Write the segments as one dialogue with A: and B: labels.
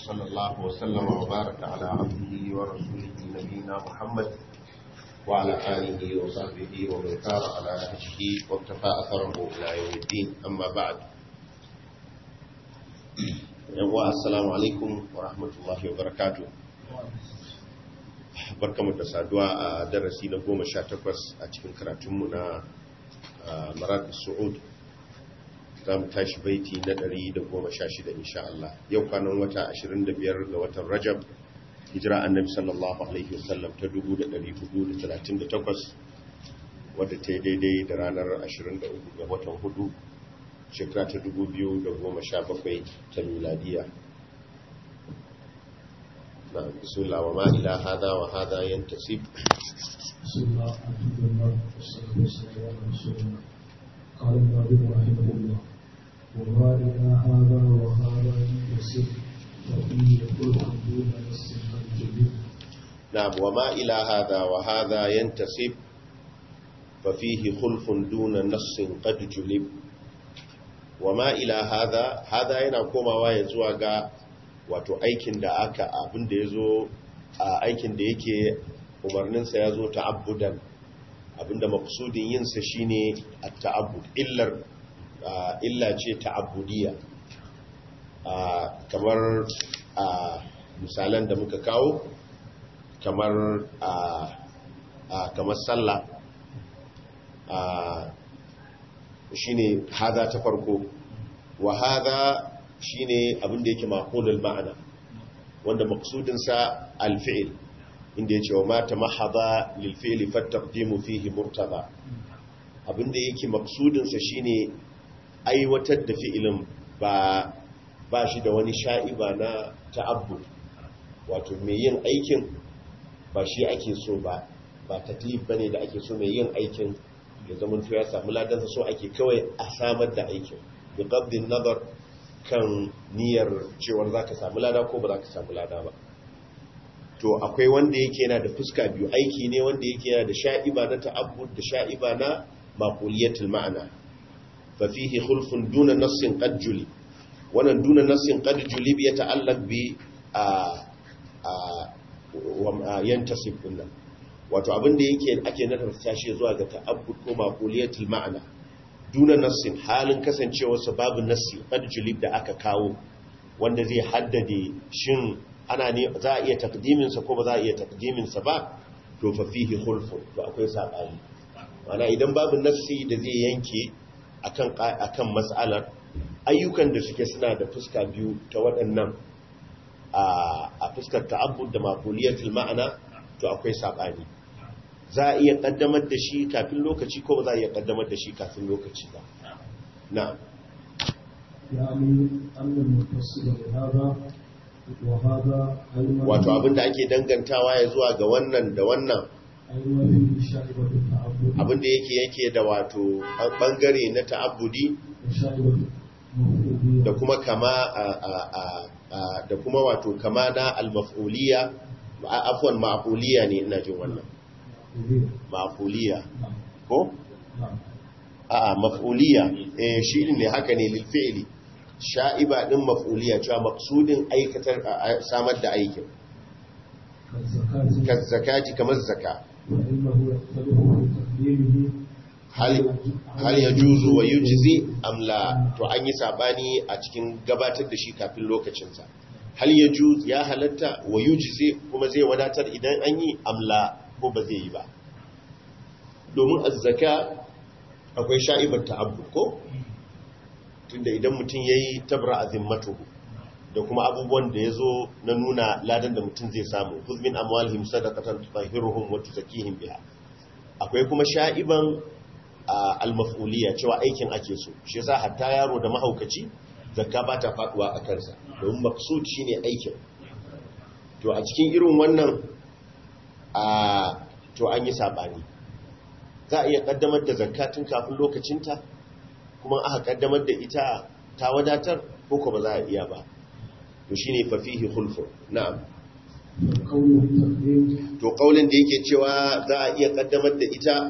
A: وصلى الله وسلم وبارك على عبده ورسوله نبينا محمد وعلى آله وصحبه ومن سار على نهجه واقتفى أثره إلى يوم الدين أما بعد السلام عليكم ورحمة الله وبركاته barkamu da saduwa a darasi na goma sha takwas a cikin karatunmu na marar su'ud za mu tashi baiti na ɗari da goma sha shida insha Allah yau kwanan wata ashirin da biyar ga watan rajab hijira annabi sallallahu alaihi wasallam ta dubu da ɗari hudu da talatin da takwas wadda ta yi daidai da ranar ashirin da uku ga watan hudu shekara ta dubu biyu da goma sha bakwai ta miladiya بسم الله وما إلى هذا وهذا ينتسب
B: بسم الله الحمد لله والصلاة والسلام على رسول الله قال النبي رحمه الله وما إلى هذا وهذا ينتسب ففيه كل دون نص الجديد
A: نعم وما إلى هذا وهذا ينتسب ففيه خلف دون نص قد جلب وما إلى هذا هذا ينقوم ويزوغ wato aikin da aka abin da ya zo a aikin da yake umarninsa ya zo ta'abbudan abinda maksudin yinsa shine a ta'abbud illar illa ce ta'abbudiyya kamar misalan da muka kawo kamar kamar sallah shine haza ta farko wa haza shine abin da yake maqulul ma'ana wanda maqsudinsa al-fi'l inda yace wa ma tamahaba lil fi'li fataqdimu fihi murtaba abin da yake maqsudinsa shine aiwatar da fi'ilin ba ba shi da wani sha'iba na ta'abbud wato mai yin aikin ba shi ake so ba ba taklif bane da ake so mai yin aikin ya zama to ya samu ladansa so ake kawai a samar da aikin bi qabdin nazar kan niyyar cewar za ka samu lada ko ba za ka samu lada ba to akwai wanda yake yana da fuska biyu aiki ne wanda yake yana da sha'iba na ta'abbud da sha'iba na maquliyatul ma'ana fa fihi khulfun duna nassin qad juli wannan duna nassin qad juli ya ta'allaq bi a a yantasib dinnan wato abin da yake ake nadarta shi zuwa ga ta'abbud ko maquliyatul ma'ana duna nassin halin kasancewarsa babu nassi julib da aka kawo wanda zai haddade shin ana ne za a iya takdiminsa ko ba za a iya takdiminsa ba to fa fihi khulfun to akwai sabani mana idan babu nassi da zai yanke akan akan mas'alar ayyukan da suke suna da fuska biyu ta waɗannan a fuskar ta'abbud da maquliyatul ma'ana to akwai sabani za a iya kaddamar da shi kafin lokaci ko ba za a iya kaddamar da shi kafin lokaci ba na wato abinda ake dangantawa ya zuwa ga wannan da wannan abinda yake yake da wato bangare na ta'abbudi da kuma kama da kuma wato kama na al-maf'uliyya afwan ma'quliyya ne ina jin wannan maf'uliya ko a'a maf'uliya eh shi ne haka ne lil fi'li sha'iba din maf'uliya cewa maqsudin aikatar samar da aikin kan zakati kamar zaka hal ya juzu wa yujzi amla to an yi sabani a cikin gabatar da shi kafin lokacinsa hal ya juz ya halatta wa yujzi kuma zai wadatar idan an yi amla ko ba zai yi ba domin azzaka akwai sha'ibar ta'abbud ko tunda idan mutum yayi tabra azimmatu da kuma abubuwan da yazo na nuna ladan da mutum zai samu huzmin amwalihim sadaqatan tutahhiruhum wa tuzakkihim biha akwai kuma sha'iban al-maf'uliyya cewa aikin ake so shi yasa hatta yaro da mahaukaci zakka ba ta faduwa a kansa domin maqsud shine aikin to a cikin irin wannan a to an yi saɓani za a iya ƙaddamar da zakatun kafin lokacinta kuma aka ƙaddamar da ita ta wadatar ko ba za a iya ba to shi ne fafihi hulfur na'am to ƙaunin da yake cewa za a iya ƙaddamar da ita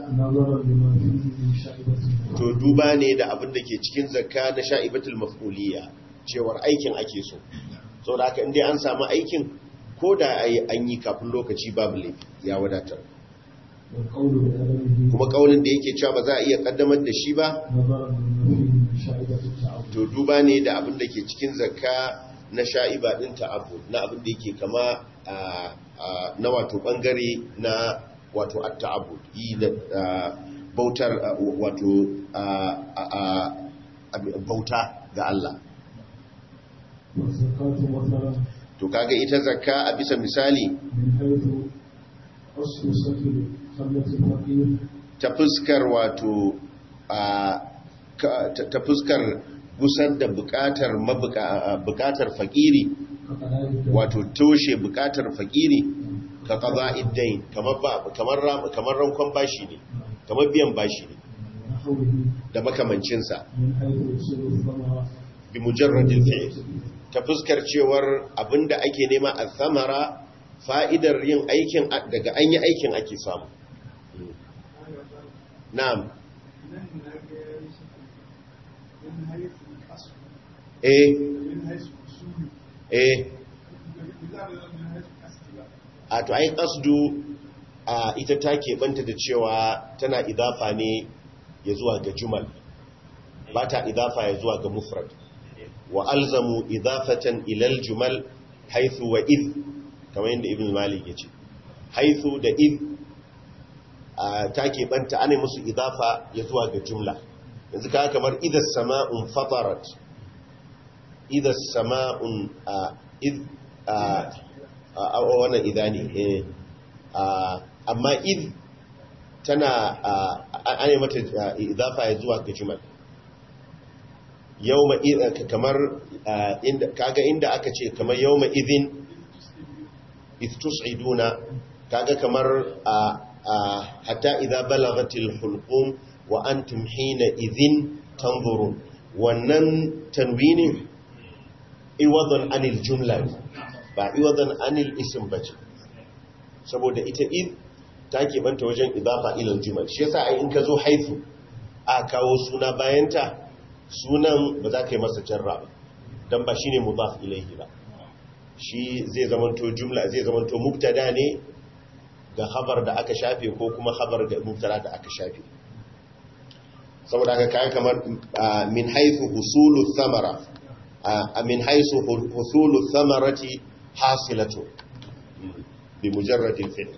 A: to duba ne da abin da ke cikin zakka na sha'ibatul maf'uliyya cewar aikin ake so saboda haka inda an samu aikin ko da an yi kafin lokaci babu laifi ya wadatar
B: والقول بعدمه
A: kuma kaulin da yake cewa ba za a iya kaddamar da shi ba
B: نظرا للنفي من شائبة التعبد
A: to duba ne da abin da ke cikin zakka na sha'iba din ta'abbud na abin da yake kama a- a- na wato bangare na wato at-ta'abbud yi da a, bautar a, wato a- a- a- a- bauta ga Allah
B: والزكاة مثلا
A: to kaga ita zakka a bisa misali
B: من حيث أصل سكن خلة الفقير
A: ta fuskar wato a ka- ta ta fuskar gusar da bukatar mabuka- bukatar fakiri
B: كقضاء الدين
A: wato toshe bukatar fakiri ka kaza iddain kamar ba kamar ram- kamar rankon bashi ne kamar biyan bashi ne
B: ونحوه
A: da makamancinsa
B: من حيث أصول الثمرة
A: bi mujarradil fi'l ta fuskar cewar abinda ake nema a samara fa'idar yin aikin a- daga an yi aikin ake samu na'am eh eh a to ai qasdu a ita take banta da cewa tana idafa ne ya zuwa ga jumal ba ta idafa ya zuwa ga mufrad wa alzamu idafatan ilal jumal haythu wa id kamar yadda ibn malik yace haythu da id a take banta ana musu idafa ya zuwa ga jumla yanzu kaga kamar idas sama'un fatarat idas sama'un a id a a wannan idani eh a amma id tana ana mata idafa ya zuwa ga jumal yawma idin kamar inda kaga inda aka ce kamar yawma idin istus'iduna kaga kamar hatta idza balagatil hulqum wa antum hina idin tanzurun wannan tanwinin iwadan anil jumla ba iwadan anil ism bace saboda ita id ta banta wajen idafa ilal jumal shi yasa ai in ka zo haifu a kawo suna bayanta sunan ba za ka yi masa jarra ba don ba shi ne mudaf ilaihi ba shi zai zamanto jumla zai zamanto mubtada ne ga khabar da aka shafe ko kuma khabar da mubtada da aka shafe saboda haka kayan kamar min haythu husulu thamara min haythu husulu thamarati hasilatu bi mujarrad al-fi'l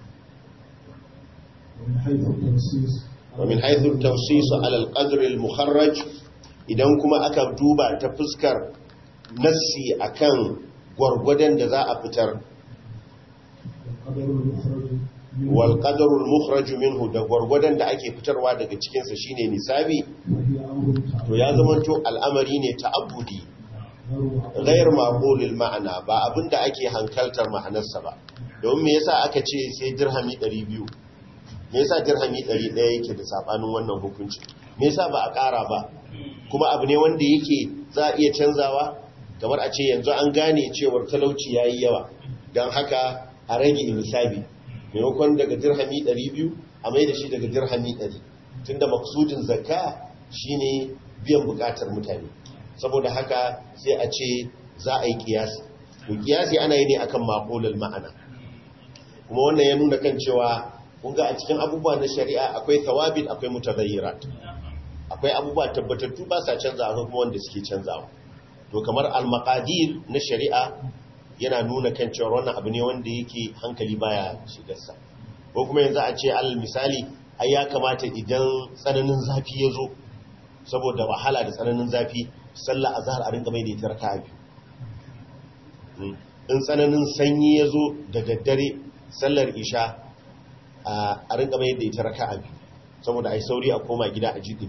B: ومن حيث التنسيس
A: ومن حيث التنصيص على القدر المخرج idan kuma aka duba ta fuskar nassi akan gwargwadon da za a fitar
B: والقدر المخرج منه
A: wal qadarul mukhraj minhu da gwargwadon da ake fitarwa daga cikin sa shine nisabi
B: وهي أمر
A: to ya zamanto al'amari ne ta'abbudi
B: تعبد
A: ghayr maqulil ma'ana ba abinda ake hankaltar ma'anarsa ba domin me yasa aka ce sai dirhami 200 me yasa dirhami 100 yake da sabanin wannan hukunci me yasa ba a ƙara ba kuma abu ne wanda yake za a iya canzawa kamar a ce yanzu an gane cewar talauci ya yi yawa don haka a rage imisabi maimakon daga dirhami 200 a mai da shi daga dirhami 100 tun da maksudin zakka shine biyan bukatar mutane saboda haka sai a ce za a yi kiyasi to kiyasi ana yi ne akan maƙolal ma'ana kuma wannan ya nuna kan cewa kun ga a cikin abubuwa na shari'a akwai thawabit akwai mutaghayyirat akwai abubuwa tabbatattu ba sa canza akwai kuma wanda suke canzawa to kamar al-maqadir na shari'a yana nuna kan cewa wannan abu ne wanda yake hankali baya shigarsa ko kuma yanzu a ce al misali ai ya kamata idan tsananin zafi ya zo saboda wahala da tsananin zafi sallah azhar a rinka mai da ita raka'a biyu in tsananin sanyi ya zo da daddare sallar isha a rinka mai da ita raka'a biyu saboda ai sauri a koma gida a jiɗin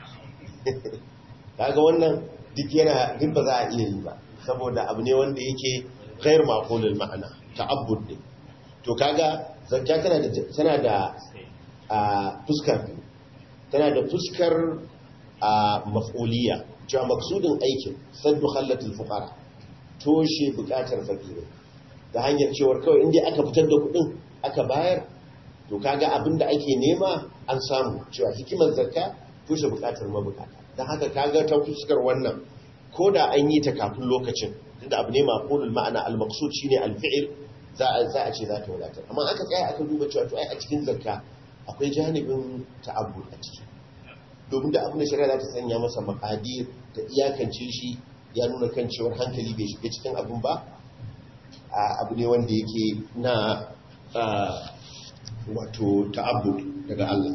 A: kaga wannan duk yana duk ba za a iya yi ba saboda abu ne wanda yake ghair maqulul ma'ana ta'abbud ne to kaga zakka tana da tana da a fuskar biyu. tana da fuskar a maf'uliyya cewa maksudin aikin saddu khallatul fuqara toshe bukatar fakirai da hanyar cewar kawai inda aka fitar da kudin aka bayar to kaga abinda ake nema an samu cewa hikimar zakka toshe bukatar mabukata don haka kaga ta fuskar wannan ko da an yi ta kafin lokacin tunda abu ne maqulul ma'ana al-maqsud shine al-fi'l za a za a ce za ta wadatar amma aka tsaya aka duba cewa to ai a cikin zakka akwai janibin ta'abbud a ciki domin da abin da shari'a za ta sanya masa maqadir ta iyakance shi ya nuna kan cewar hankali bai shiga cikin abin ba a abu ne wanda yake na a, wato ta'abbud daga Allah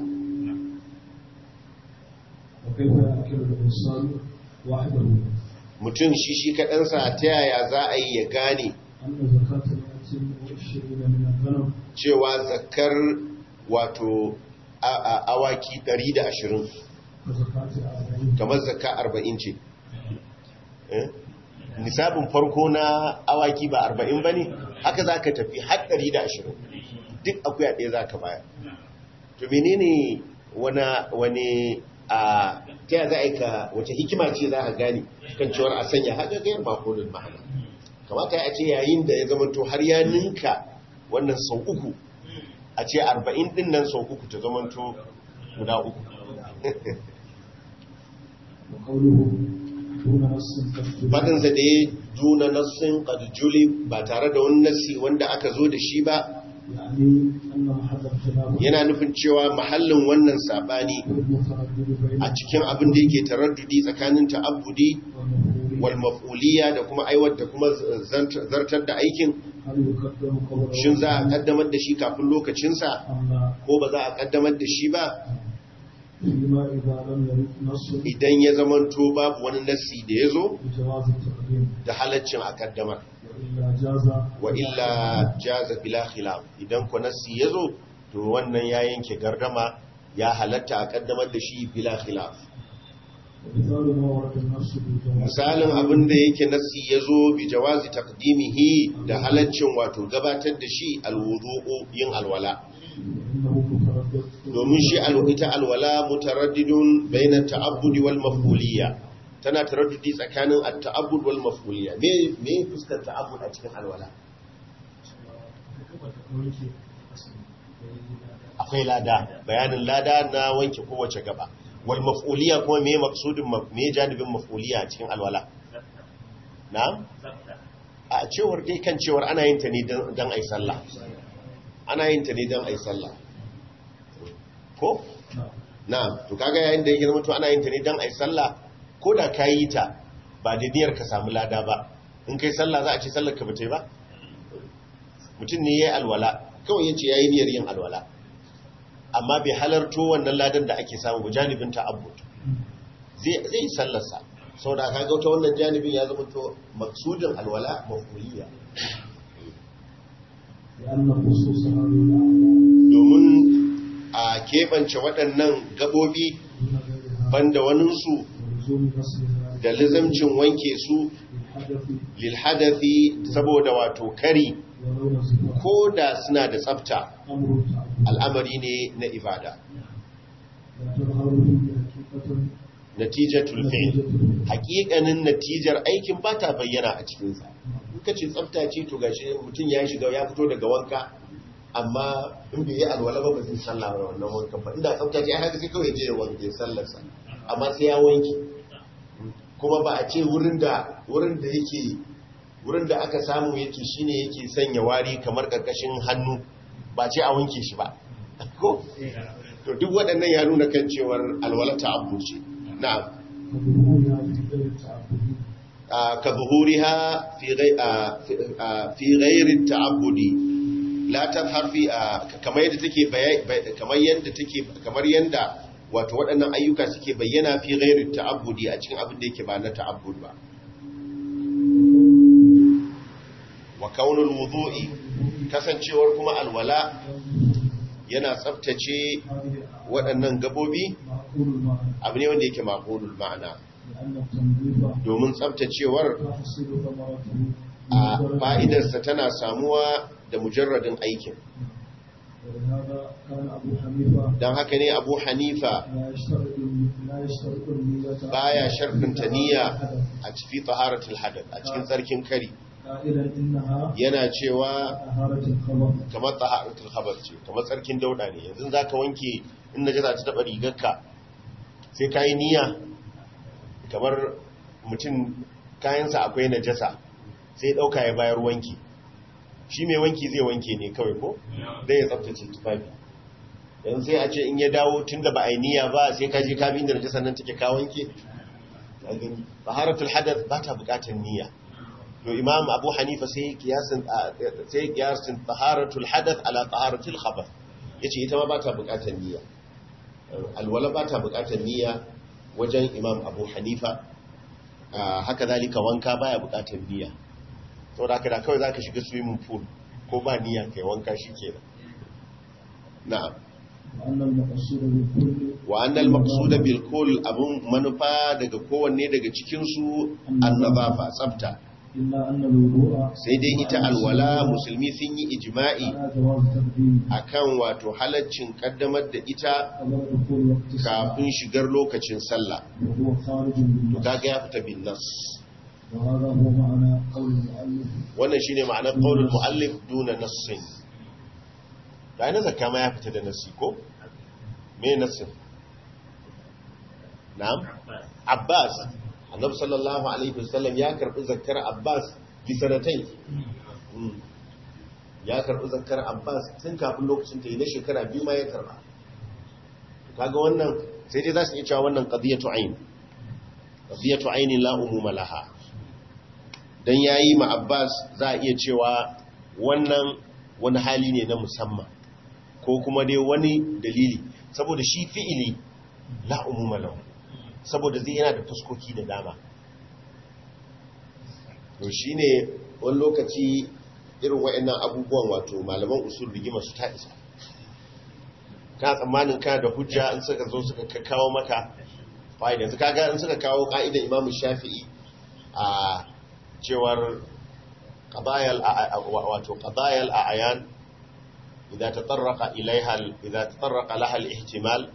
B: وكيف يأكل الإنسان وحده
A: mutum shi shi kaɗansa ta yaya za a yi ya gane
B: أن زكاة المئة والعشرين من الغنم
A: cewa zakar wato a- a- awaki 120
B: كزكاة الأربعين
A: kamar zakka 40 ce Eh? nisabin farko na awaki ba 40 ba ne haka za ka tafi har 120 duk akuya ɗaya za ka bayar to menene wana- wani a ta yaya za a yi ka wace hikima ce za a gane kan cewar a sanya haka gayar makonin ma'ana kamata a ce yayin da ya zamanto har ya ninka wannan sau uku a ce arba'in din nan sau uku ta zamanto guda uku
B: وقوله دون نص كالجبال
A: faɗinsa da ya duna nassin ƙadjuli ba tare da wani nassi wanda aka zo da shi ba
B: يعني أن محل الخلاف
A: yana nufin cewa mahallin wannan saɓani
B: المتردد بين
A: a cikin abin da yake taraddudi tsakanin ta'abbudi
B: والمفعول
A: wal maf'uliyya da kuma aiwata kuma zant- zartar da aikin
B: هل يقدم قبل
A: shin za a kaddamar da shi kafin lokacinsa
B: أم لا
A: ko ba za a kaddamar da shi ba
B: فيما إذا لم يرد نص
A: idan ya zamanto babu wani nassi da ya zo
B: بجواز التقديم
A: da halaccin a kaddamar
B: وإلا جاز
A: wa illa jaza bila khilaf idan ku nassi ya zo to wannan ya yanke gardama ya halatta a kaddamar da shi bila khilaf
B: ومثال ما ورد النص بالجواز
A: misalin abin da yake nassi ya zo bi jawazi taqdimihi da halaccin wato gabatar da shi alwudu'u yin alwala
B: إنه متردد
A: domin shi al- ita alwala mutaraddidun bainan ta'abbudi wal maf'uliyya tana taraddudi tsakanin at-ta'abbud wal maf'uliyya me me fuskar ta'abbud a cikin alwala akwai lada bayanin lada na wanke kowace gaba wal maf'uliyya kuma me maqsudin maf- me janibin maf'uliyya a cikin alwala na'am a cewar dai kan cewar ana yin ta ne dan dan ai sallah ana yin ta ne dan ai sallah ko
B: نعم
A: na'am to kaga yayin da yake zama to ana yin ta ne dan ai sallah ko da ka yi ta ba da niyyar ka samu lada ba in kai sallah za a ce sallar ka ba ta yi ba mutum ne yayi alwala kawai yace yayi niyyar yin alwala amma bai halarto wannan ladan da ake samu ba janibin ta'abbud zai zai yi sallar sa saboda kaga ta wannan janibin ya zama to maksudin alwala mafuliyya
B: لأن خصوص هذه الأعمال
A: domin a keɓance waɗannan gaɓoɓi
B: دون غيرها
A: banda waninsu
B: ولزوم غسلها
A: da lizamcin wanke su
B: للحدث
A: lilhadafi saboda wato kari
B: ولو نزل
A: ko da suna da tsafta
B: أمر تعبد
A: al'amari ne na ibada
B: لا تظهر فيه حقيقة
A: natijatul fi'l
B: نتيجة
A: haƙiƙanin natijar aikin ba ta bayyana a cikinsa in ka ce tsafta ce to gashi mutum ya shiga ya fito daga wanka amma in bai yi alwala ba ba zai sallah ba wannan wankan ba inda tsafta ce ai haka sai kawai je ya wanke sallarsa amma sai ya wanke kuma ba a ce wurin da wurin da yake wurin da aka samu yake shine yake sanya wari kamar karkashin hannu ba ce a wanke shi ba ko to duk waɗannan ya nuna kan cewar alwala ta abu ce na'am
B: وظهورها في غير التعبد
A: آه، كظهورها في غير آه، في آه، في غير التعبد لا تظهر في آه، كما yadda take bayai- bay- kamar yadda take kamar yanda wato waɗannan ayyuka suke bayyana fi ghairi ta'abbudi a cikin abin da yake ba na ta'abbud ba wa kaunul wudu'i kasancewar kuma alwala yana tsaftace
B: هذه
A: waɗannan gabobi
B: معقول المعنى
A: abu ne wanda yake maqulul ma'ana
B: لأن التنظيف
A: domin tsaftacewar
B: تحصل ثمرته
A: a
B: بمجرد-
A: fa'idarsa tana samuwa da mujarradin aikin
B: ولهذا كان أبو حنيفة
A: don haka ne abu hanifa
B: لا يشترط لا يشترط النية
A: baya sharfinta niyya
B: الحدث.
A: a cikin taharatul hadath a cikin tsarkin kari
B: قائلا إنها
A: yana cewa
B: طهارة الخبر
A: kamar taharatul khabar ce kamar tsarkin dauda ne yanzu zaka wanke in najasa ta taba rigarka sai kai niyya kamar mutum kayansa akwai najasa sai ɗauka ya bayar wanki shi mai wanki zai wanke ne kawai ko dai ya tsabtace tufafi yanzu sai a ce in ya dawo tun da ba a yi niyya ba sai ka je ka bi inda najasa nan take ka wanke ka gani taharatul hadath ba ta bukatar niyya to imam abu hanifa sai kiyasin sai kiyasin taharatul hadath ala taharatul khabath yace ita ma ba ta bukatar niyya alwala ba ta bukatar niyya wajen imam abu hanifa haka zalika wanka baya bukatar niyya saboda haka da kawai zaka shiga swimming pool ko ba niyya kai wanka shikenan na'am
B: وأن المقصود بالكل
A: wa annal maqsuda bil kull abun manufa daga kowanne daga cikin su annabafa tsafta
B: إلا أن الوضوء
A: sai dai ita alwala musulmi sun yi ijma'i
B: على جواز تقديم
A: akan wato halaccin kaddamar da ita
B: قبل دخول وقت الصلاة
A: kafin shigar lokacin sallah
B: وهو خارج
A: to
B: بالنص
A: kaga ya fita bin nas
B: وهذا هو معنى قول المؤلف
A: wannan shine ma'anar qaulul muallif duna nassin da ina zakka ma ya fita da nassi ko me nassin na'am abbas annabi sallallahu alaihi wasallam ya karbi zakkar abbas bi sanatai Mm. ya karbi zakkar abbas tun kafin lokacin ta yi na shekara biyu ma ya karba kaga wannan sai dai za su iya cewa wannan qadiyatu ayn qadiyatu aynin la umuma laha dan yayi ma abbas za a iya cewa wannan wani hali ne na musamman ko kuma dai wani dalili saboda shi fi'ili la umuma lahu saboda zai yana da fuskoki da dama to shine wani lokaci irin wa'annan abubuwan wato malaman usul rigima su ta isa ka tsammanin ka da hujja in suka zo suka kawo maka fa'ida yanzu kaga in suka kawo ka'idar imamu shafi'i a cewar qadayal wato qadayal a'yan idan tatarraqa ilaiha idan tatarraqa laha al-ihtimal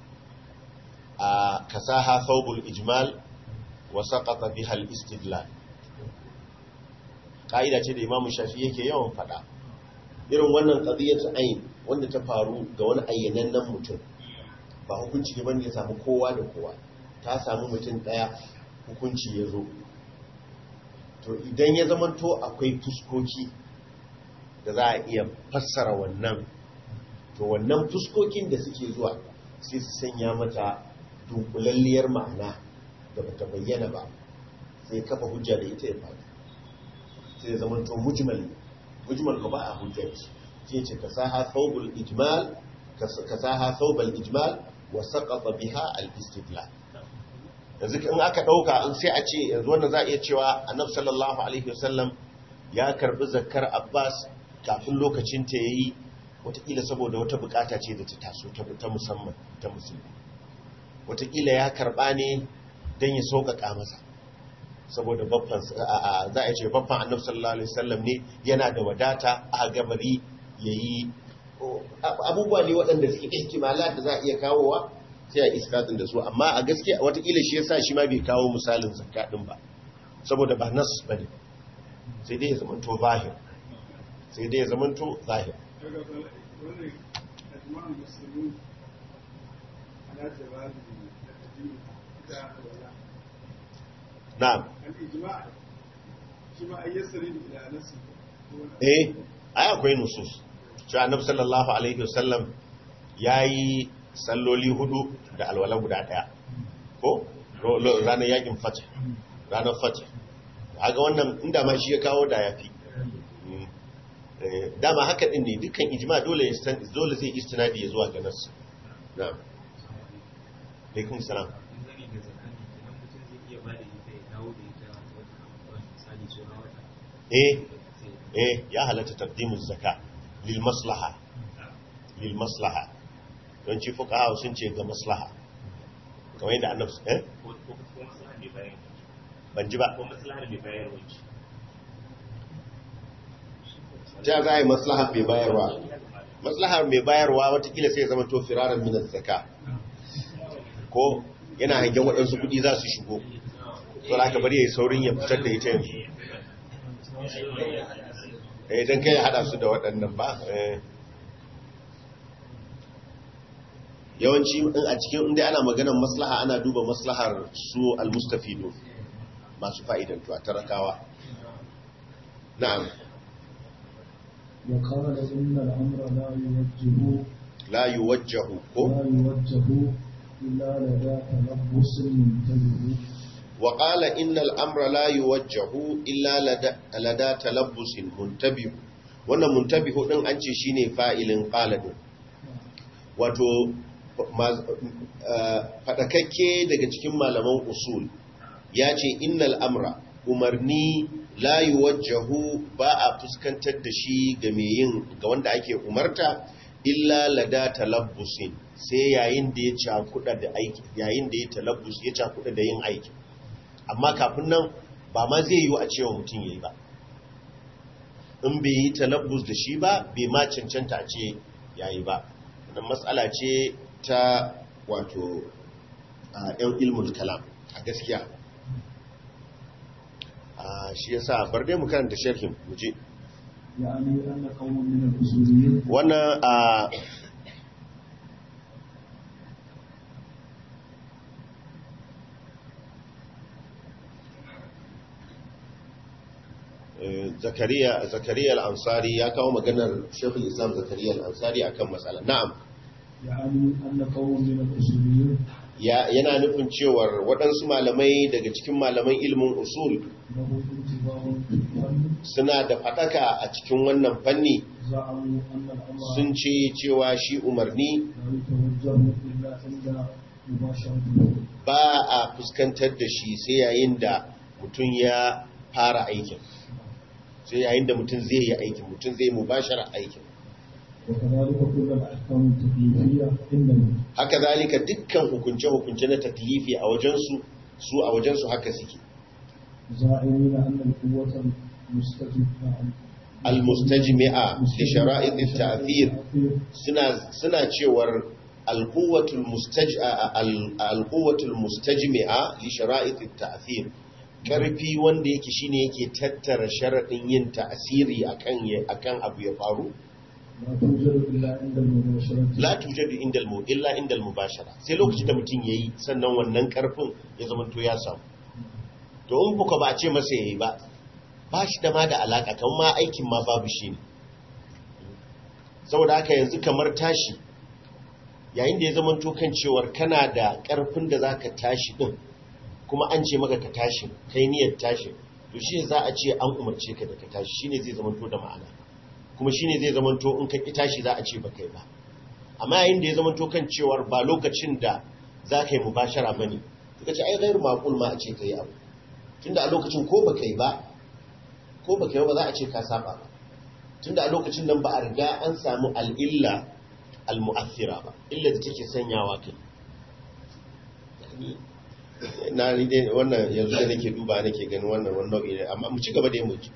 A: kasaha thawbul ijmal wa saqata biha al-istidlal ka'ida ce da imamu shafi yake yawan fada irin wannan qadiyatu ayn wanda ta faru ga wani ayyanannen mutum ba hukunci ne bane ya samu kowa da kowa ta samu mutum daya hukunci ya zo to idan ya zamanto akwai fuskoki da za a iya fassara wannan to wannan fuskokin da suke zuwa sai su sanya mata dunkulalliyar ma'ana da bata bayyana ba sai kafa hujja da ita ya faru sai zamanto mujmali mujmal ko ba a hujja ce sai ce kasaha thawbul ijmal kasaha thawbul ijmal wa saqata biha al-istidlal yanzu in aka dauka in sai a ce yanzu wannan za a iya cewa annabi sallallahu alaihi wasallam ya karbi zakkar abbas kafin lokacin ta yayi watakila saboda wata bukata ce da ta taso ta musamman ta musulmi watakila ya karba ne don ya sauƙaƙa masa saboda babban za a ce babban annabi sallallahu alaihi wasallam ne yana da wadata a gabari yayi abubuwa ne waɗanda suke ihtimala da za a iya kawowa sai a iskatin da su amma a gaskiya watakila shi yasa shi ma bai kawo misalin zakka din ba saboda ba nas bane sai dai ya zamanto zahir sai dai ya zamanto zahir na'am eh ai akwai nusus cewa annabi sallallahu alaihi wasallam yayi salloli hudu da alwala guda daya ko ranar yakin fatih ranar fatih aga wannan inda ma shi ya kawo da yafi dama haka din ne dukkan ijma dole dole zai istinadi ya zuwa ga nasu na'am alaikum salam eh eh ya halatta taqdimu zakka lil maslaha lil maslaha don ci fuqaha sun ce ga maslaha kamar yadda annabi eh ban ji ba
C: ko maslahar bai bayar wanci
A: ja za a yi maslahar mai bayarwa maslahar mai bayarwa watakila sai zama to firaran minar zaka ko yana hangen waɗansu kuɗi za su shigo to da aka bari ya yi saurin ya fitar da ita yanzu eh don kai ya haɗa su da waɗannan ba yawanci in a cikin inda ana maganar maslaha ana duba maslahar su almustafido masu fa'idantuwa talakawa na'am
B: وقال إن الأمر لا يوجه
A: la yuwajjahu ko
B: لا يوجه إلا لدى تلبس منتبه
A: wa qala innal amra la yuwajjahu illa lada, lada talabbusin muntabih wannan muntabihu din an ce shine fa'ilin qala din wato ma- eh, fadakakke daga cikin malaman usul ya ce innal amra umarni la yuwajjahu ba a fuskantar da shi ga mai yin ga wanda ake umarta illa lada talabbusin sai yayin da ya cakuda da aiki yayin da ya talabbus ya cakuda da yin aiki amma kafin nan ba ma zai yi a cewa mutum yayi ba in bai yi talabbus da shi ba bai ma cancanta a ce yayi ba wannan matsala ce ta wato a yan ilmul kalam a gaskiya a shi yasa bar dai mu karanta sharhin mu je
B: يعني أن قوم من الأصوليين
A: wannan a eh, zakariya zakariya al-ansari ya kawo maganar shekul islam zakariya al-ansari akan matsala na'am
B: يعني أن قوم من الأصوليين
A: ya yana nufin cewar waɗansu malamai daga cikin malaman ilimin usul
B: له انتباه في الفن
A: suna da fataka a cikin wannan fanni
B: زعموا أن الأمر
A: sun ce cewa shi umarni
B: لا يتوجه إلا عند مباشرته
A: ba a fuskantar da shi sai yayin da mutum ya fara aikin sai yayin da mutum zai yi aikin mutum zai mubashara aikin
B: وكذلك كل الأحكام التكليفية عندنا
A: haka zalika dukkan hukunce-hukunce na taklifi a wajensu su a wajensu haka suke
B: زاعمين أن القوة المستجمعة
A: almustajmi'a li shara'id at-ta'thir suna suna cewar alquwwatul mustaj'a alquwwatul mustajmi'a li shara'id at-ta'thir karfi wanda yake shine yake tattara sharadin yin ta'asiri akan ya- akan abu ya faru
B: لا توجد إلا عند المباشرة
A: la tujadu indal mu illa indal mubashara sai lokacin da mutum yayi sannan wannan karfin ya zama to ya samu to in kuka ba a ce masa yayi ba ba shi da ma da alaka kan ma aikin ma babu shi ne saboda haka yanzu kamar tashi yayin da ya zama to kan cewar kana da karfin da zaka tashi din kuma an ce maka ka tashi kai niyyar tashi to shi za a ce an umarce ka da ka tashi shine zai zama to da ma'ana kuma shine zai zama to in ka ki tashi za a ce ba kai ba amma yayin da ya zama to kan cewar ba lokacin da za ka yi mubashara ba ne suka ce ai gairu maƙul ma a ce ka yi abu tunda a lokacin ko ba ka yi ba ko ba ka yi ba za a ce ka saba ba tunda a lokacin nan ba a riga an samu al'illa al-mu'athira ba illa da take sanyawa kai na ni dai wannan yanzu da nake duba nake ganin wannan wannan nau'i ne amma mu ci gaba da yin mu ji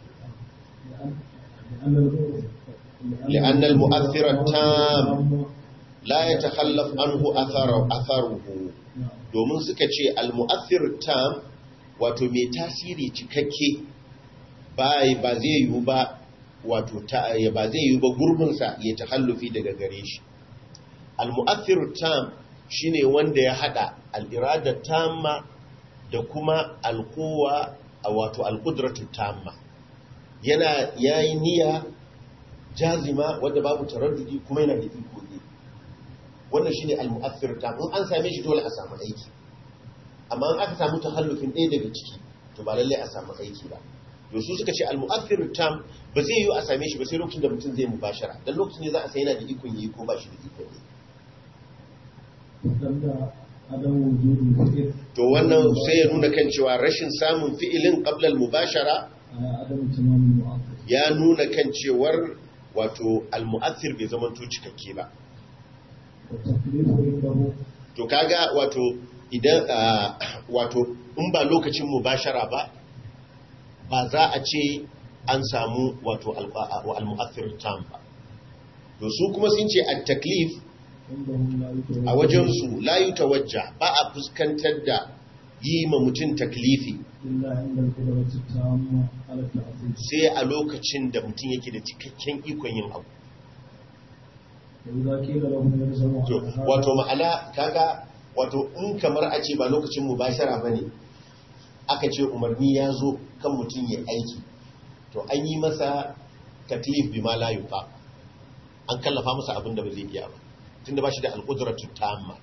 A: لأن المؤثر التام la ya takhallaf anhu atharu atharuhu domin suka ce al-mu'athir tam wato mai tasiri cikakke bai ba zai yiwu ba wato ta ya ba zai yiwu ba gurbin sa ya tahallufi daga gare shi al-mu'athir tam shine wanda ya hada al-irada tamma da kuma al-quwa wato al-qudratu tamma yana yayi niyya jazima wanda babu taraddudi kuma yana da iko ne wannan shine al-mu'athir tam in an same shi dole a samu aiki amma in aka samu tahallufin ɗaya daga ciki to ba lalle a samu aiki ba to su suka ce al-mu'athir tam ba zai yi a same shi ba sai lokacin da mutum zai mubashara dan lokacin ne za a san yana da ikon yi ko ba shi da ikon yi to wannan sai ya nuna kan cewa rashin samun fi'ilin qabla al-mubashara ya nuna kan cewar wato al-mu'athir bai zama to cikakke ba to kaga wato idan wato in ba lokacin mubashara ba ba za a ce an samu wato al-mu'athir tam ba to su kuma sun ce at-taklif a wajensu la yutawajja ba a fuskantar da yi ma mutum taklifi sai a lokacin da mutum yake da cikakken ikon yin abu wato ma'ana kaga wato in kamar a ce ba lokacin mubashara bane aka ce umarni ya zo kan mutum ya aiki to an yi masa taklif bima la yuqa an kallafa masa abin da ba zai iya ba tunda ba shi da alqudratu tamma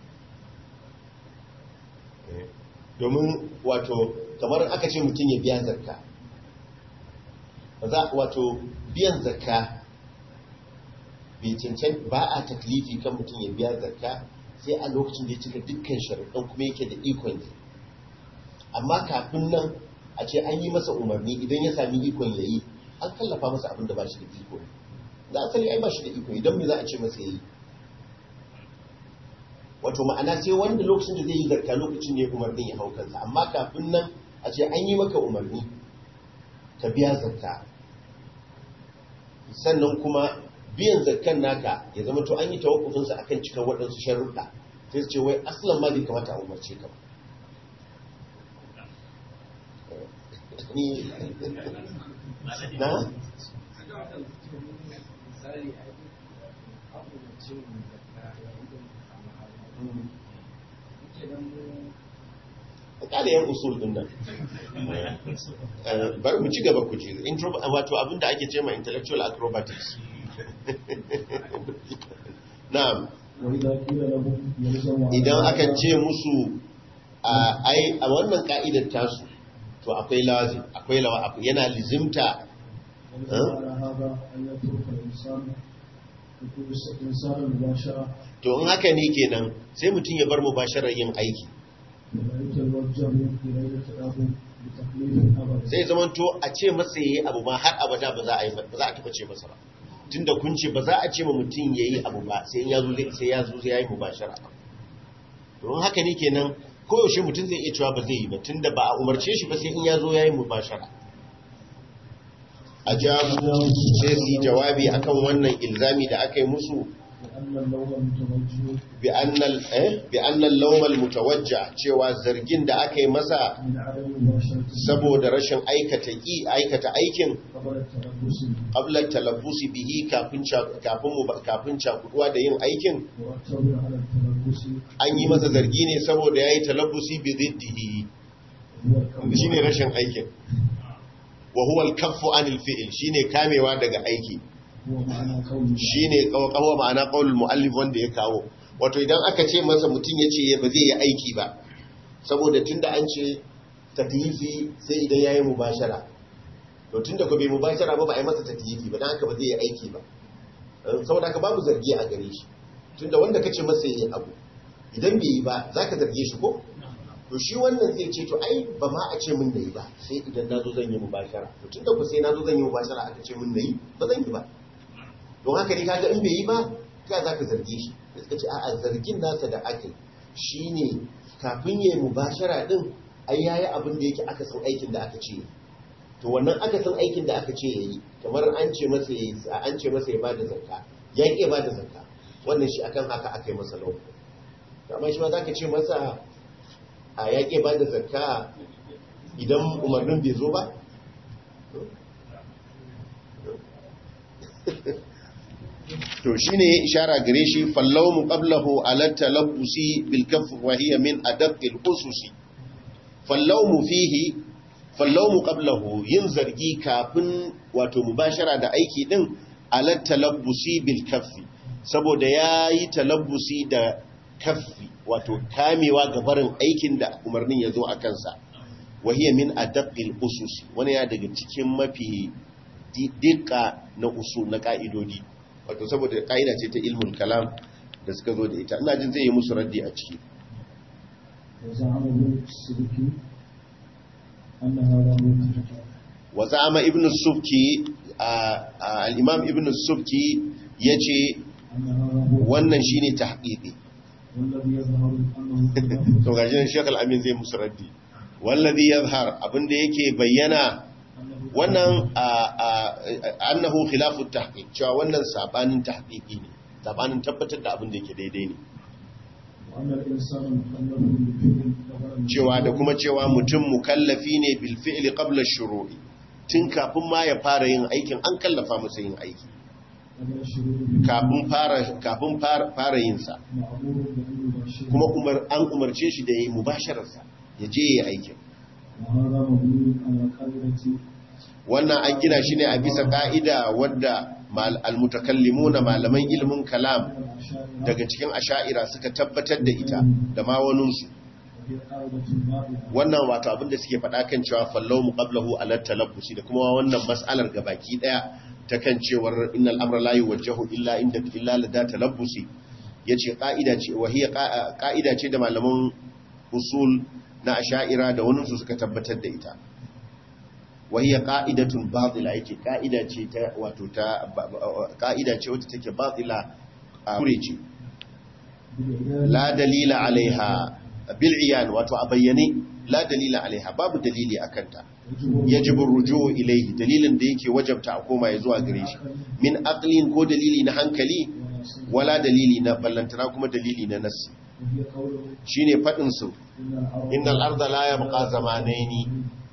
A: domin wato kamar aka ce mutum ya biya zakka ba za wato biyan zakka bai cancan ba a taklifi kan mutum ya biya zakka sai a lokacin da ya cika dukkan sharuɗan kuma yake da ikon yi amma kafin nan a ce an yi masa umarni idan ya sami ikon ya yi an kallafa masa abin da ba shi da iko da asali ai ba shi da iko idan me za a ce masa ya yi wato ma'ana sai wanda lokacin da zai yi zarka lokacin ne umarnin ya hau kansa amma kafin nan a ce an yi maka umarni ka biya zarka sannan kuma biyan zarkan naka ya zama to an yi tawakufinsa akan cikin waɗansu sharuɗa sai su ce wai asalin ma bai kamata a umarce ka ba na? kada yan usul din nan bari mu ci gaba ku ji wato abinda ake ce ma intellectual acrobatics na'am idan aka ce musu a wannan ka'idar tasu to akwai lazi akwai lawa yana lizimta to in haka ne kenan sai mutum ya bar mubasharar yin aiki sai zaman to a ce masa yayi abu ba har abada ba za a yi ba za a taba ce masa ba tunda kun ce ba za a ce ma mutum yayi abu ba sai ya zo sai ya zo sai yayi mubashara don haka ne kenan koyaushe mutum zai iya cewa ba zai yi ba tunda ba a umarce shi ba sai in ya zo yayi mubashara a jabu sai su yi jawabi akan wannan ilzami da aka yi musu bi annal lawmal mutawajja cewa zargin da aka yi masa saboda rashin aikata yi aikata aikin qabla talabbusi bihi kafin kafin kafin cakuduwa da yin aikin an yi masa zargi ne saboda yayi talabbusi bi ziddihi shine rashin aikin wa huwa al-kaffu anil fi'l shine kamewa daga aiki shine kawo ma'ana qaulul muallif wanda ya kawo wato idan aka ce masa mutum yace ba zai yi aiki ba saboda tunda an ce taklifi sai idan yayi mubashara to tunda ko bai mubashara ba ba ai masa taklifi ba dan haka ba zai yi aiki ba saboda haka babu zargi a gare shi tunda wanda kace masa yayi abu idan bai yi ba zaka zarge shi ko to shi wannan zai ce to ai ba ma a ce min nayi ba sai idan nazo zan yi mubashara to tunda ku sai nazo zan yi mubashara aka ce min nayi ba zan yi ba don haka ne kaga in bai yi ba ka zaka zarge shi suka ce a'a zargin nasa da ake shine kafin yayi mubashara din ai yayi abin da yake aka san aikin da aka ce to wannan aka san aikin da aka ce yayi kamar an ce masa yayi an ce masa ya bada zakka ya ki bada zakka wannan shi akan haka aka yi masa lau amma shi ma zaka ce masa a yaƙe ba da zakka idan umarnin bai zo ba? to shi ne ishara gare shi fallawun ƙablahu alatta labbusi bilkaf wahiyar min adab'il hususi fallawun fihi fallawun ƙablahu yin zargi kafin wato mubashara da aiki ɗin alatta labbusi bilkafi saboda ya yi talabbusi da kaffi wato kamewa ga barin aikin da umarnin ya zo a kansa wahiyya min adab'il usus wani ya daga cikin mafi dika na usul na ka'idodi wato saboda ka'ida ce ta ilmul kalam da suka zo da ita ina jin zai yi musu raddi a ciki wa za'ama ibn subki al-imam ibn subki yace wannan shine tahqiqi to gashi ne shekul amin zai musu raddi wallazi yazhar abinda yake bayyana wannan annahu khilafu tahqiq cewa wannan sabanin tahqiqi ne sabanin tabbatar da abinda yake daidai ne cewa da kuma cewa mutum mukallafi ne bil fi'li qabla ash-shuru'i tun kafin ma ya fara yin aikin an kallafa masa yin aiki kafin fara kafin fara yin sa kuma umar an umarce shi da yi mubashararsa ya je ya aikin wannan an gina shi ne a bisa ka'ida wadda mal- almutakallimuna malaman ilimin kalam
B: من الأشاعرة
A: daga cikin asha'ira suka tabbatar da ita da ma waninsu
B: وهي قاعدة باطلة
A: wannan wato abinda suke faɗa kan cewa fallau muqablahu ala talabbusi da kuma wannan mas'alar gabaki daya ta kan cewar innal amra la yuwajjahu illa inda illa lada talabbusi yace ka'ida ce wa hiya qa'a- ka'ida ce da malaman usul na asha'ira da wani su suka tabbatar da ita wa hiya qa'idatun batila yake ka'ida ce ta wato ta ba- ba- ka'ida ce wacce take batila a kure ce
B: بالعياذ
A: la dalila alaiha bil iyan wato a bayyane la dalila alaiha babu dalili akanta
B: يجب
A: yajibu ruju'u ilayhi dalilin da yake wajabta a koma ya zuwa gare shi min aqlin ko dalili na hankali
B: ونفس
A: wala dalili na ballantana kuma dalili na nas
B: وهي قوله
A: shine fadin su
B: إن الأرض
A: innal arda la yabqa zamanaini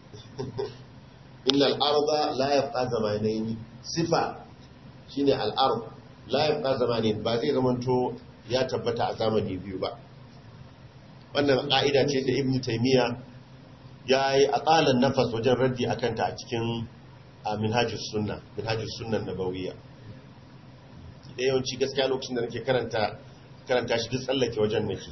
A: innal arda la yabqa zamanaini sifa shine al ard la yabqa zamanaini ba zai zamanto ya tabbata a zamani biyu ba wannan ka'ida ce da ibn taymiya ya yi aqalan nafas wajen raddi akan ta a cikin a minhajus sunna minhajus sunnan nabawiyya da yawanci gaskiya lokacin da nake karanta karanta shi duk tsallake wajen nake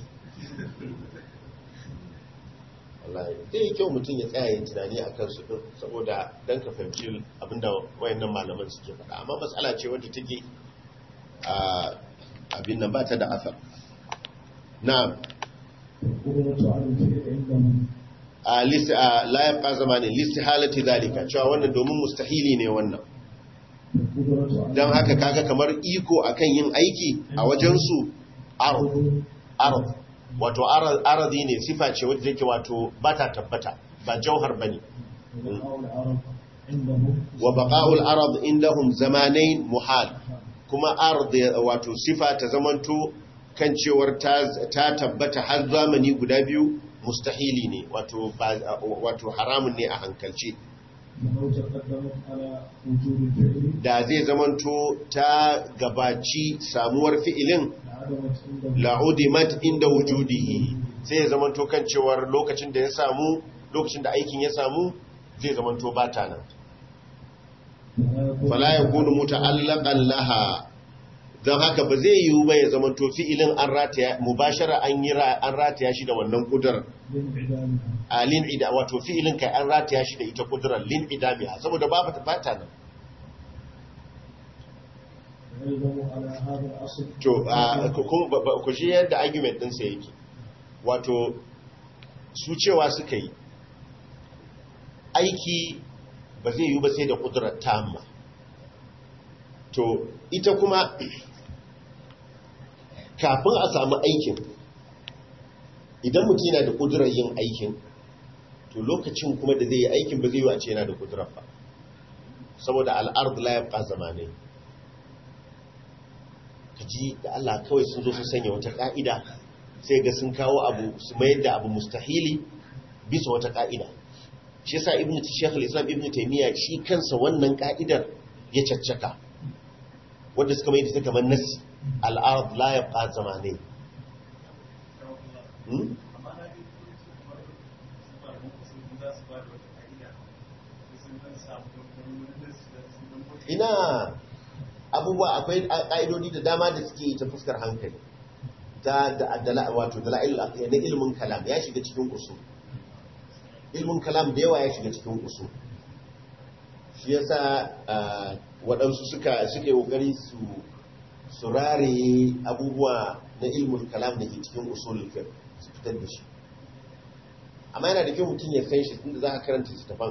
A: wallahi zai yi kyau mutum ya tsaya yin tunani a kansu ɗin saboda don ka fahimci abinda wayannan malaman suke faɗa amma matsala ce wadda take a abin nan ba ta da asar na
B: القدرة على الفعل عندهم
A: a list a layar zamanin listi halatti zalika cewa wannan domin mustahili ne wannan
B: القدرة على
A: don haka kaga kamar iko akan yin aiki a wajensu arz arz wato arz- arzi ne sifa ce wadda take wato ba ta tabbata ba jauhar bane
B: وبقاء العرب عندهم
A: wa baqa'ul arad indahum zamanain muhal kuma ard wato sifa ta zamanto kan cewar ta ta tabbata har zamani guda biyu mustahili ne wato ba- wato haramun ne a hankalce
B: ولو تقدمت على وجود الفعل
A: da zai zamanto ta gabaci samuwar fi'ilin
B: لعدمت عندهم
A: la'udimat inda wujudihi sai ya zamanto kan cewar lokacin da ya samu lokacin da aikin ya samu zai zamanto bata nan fala ya kunu muta'allaqan laha don haka ba zai yiwu ba ya zama to fi'ilin an rataya mubashara an yi ra- an rataya shi da wannan kudurar
B: لانعدامها
A: a lin ida wato fi'ilin kai an rataya shi da ita kudurar lin idamiha saboda babu ta bata nan
B: ويلزم على هذا الأصل
A: to a ku- ku ba- ba- ku shi yadda argument din sa yake wato su cewa suka yi aiki ba zai yiwu ba sai da kudurar tamma to ita kuma kafin a samu aikin idan mutum yana da kudurar yin aikin to lokacin kuma da zai yi aikin ba zai yi a ce yana da kudurar ba saboda al'ard la yabqa zamanai kaji da Allah kawai sun zo sun sanya wata ka'ida sai ga sun kawo abu su mayar da abu mustahili bisa wata ka'ida shi yasa ibnu shaykh al-islam ibnu taymiya shi kansa wannan ka'idar ya caccaka wanda suka mai da ta kamar nasi al'ard la yabqa zamanai hmm? ina abubuwa akwai ƙa'idodi da dama da suke ta fuskar hankali ta da da- wato dala'il na ilimin kalam ya shiga cikin usul ilimin kalam da yawa ya shiga cikin usul shi yasa ah, waɗansu suka suke ƙoƙari su su rare abubuwa na ilimin kalam da ke cikin usul fiqh su fitar da shi amma yana da kyau mutum ya san shi tunda za ka karanta littafan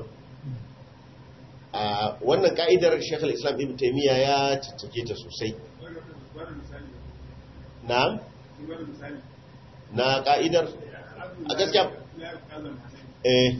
A: a wannan ka'idar shekul islam ibn taimiyya ya ciccike ta sosai na na ka'idar a gaskiya eh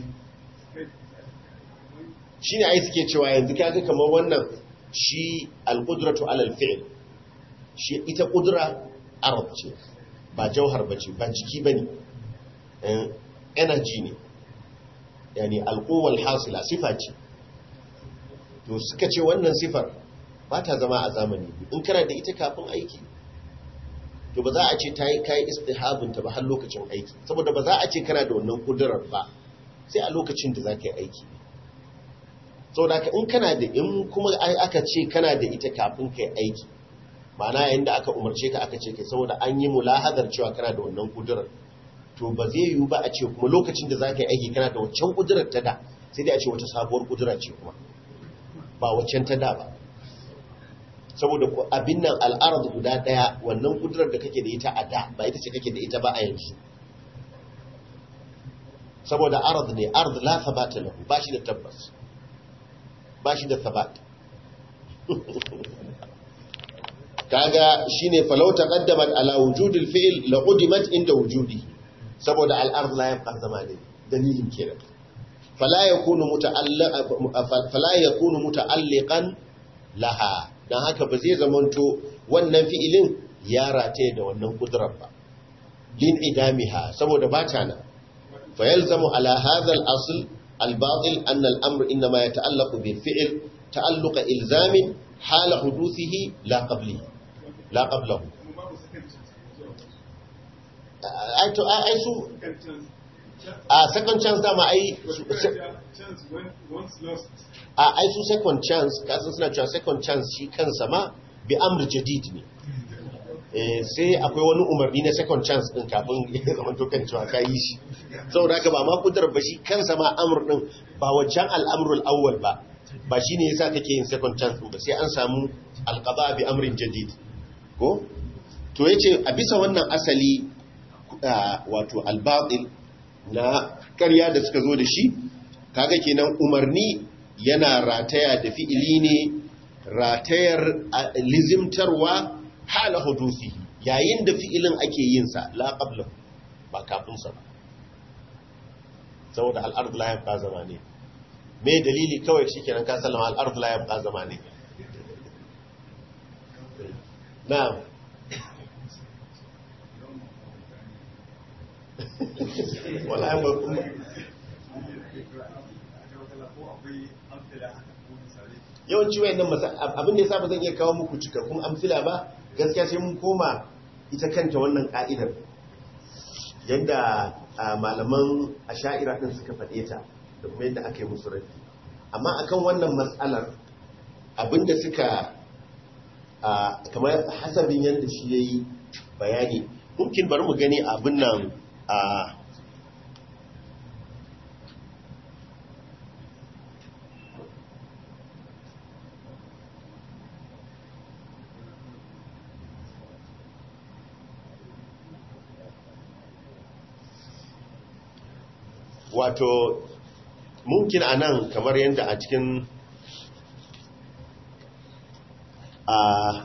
A: shi ne ai suke cewa yanzu kaga kamar wannan shi al-qudratu alal fi'l shi ita qudra arab ce ba jauhar bace ba jiki bane eh, energy ne yani al-quwwa al-hasila sifa ce to suka ce wannan sifar ba ta zama a zamani biyu. in kana da ita kafin aiki to ba za a ce ta yi kayi istihabinta ba har lokacin aiki saboda ba za a ce kana da wannan kudurar ba sai a lokacin da za ka yi aiki saboda ka in kana da in kuma aka ce kana da ita kafin kai aiki ma'ana yayin da aka umarce ka aka ce kai saboda an yi mulahadar cewa kana da wannan kudurar to ba zai yiwu ba a ce kuma lokacin da za ka yi aiki kana da waccan kudurar ta da sai dai a ce wata sabuwar kudura ce kuma ba waccan ta da ba saboda abin nan al'arar guda daya wannan kudurar da kake da ita a da ba ita ce kake da ita ba a yanzu saboda arad ne arad la thabata lahu ba shi da tabbas ba shi da thabat kaga shine falau taqaddamat ala wujudil fi'l la qudimat inda wujudi saboda al-ard la yabqa zamani dalilin kenan fala yakunu muta'alliqan fala yakunu muta'alliqan laha dan haka ba zai zamanto wannan fi'ilin ya rataye da wannan kudrar ba lin idamiha saboda ba ta nan فيلزم على هذا الأصل الباطل أن الأمر إنما يتعلق بالفعل تعلق إلزام حال حدوثه لا قبله لا قبله ai su a second chance dama ai a ai su second chance kasan suna cewa second chance shi kansa ma bi amr jadid ne sai akwai wani umarni na second chance din kafin ya zama tokan cewa ka yi shi saboda haka ba ma kudurar ba shi kansa ma amur din ba wancan al'amurul awwal ba ba shi ne yasa kake yin second chance ba sai an samu alqada bi amrin jadid ko to yace a bisa wannan asali wato albatil na ƙarya da suka zo da shi kaga kenan umarni yana rataya da fi'ili ne ratayar lizimtarwa hala hudusi yayin da fi'ilin ake yin sa la qabla ba kafin sa ba saboda al-ard la yabqa zamani me dalili kawai shikenan ka sallama al-ard la yabqa zamani na'am wallahi ba kuma yawanci wayannan abin da yasa ba zan iya kawo muku cikakkun amfila ba gaskiya sai mun koma ita kanta wannan ka'idar yadda malaman asha'ira din suka faɗe ta da kuma yadda aka yi musu rafi amma akan wannan matsalar abinda suka kamar hasabin yadda shi ya yi bayani mumkin bari mu gani abin nan a wato mumkin a nan kamar yadda a cikin a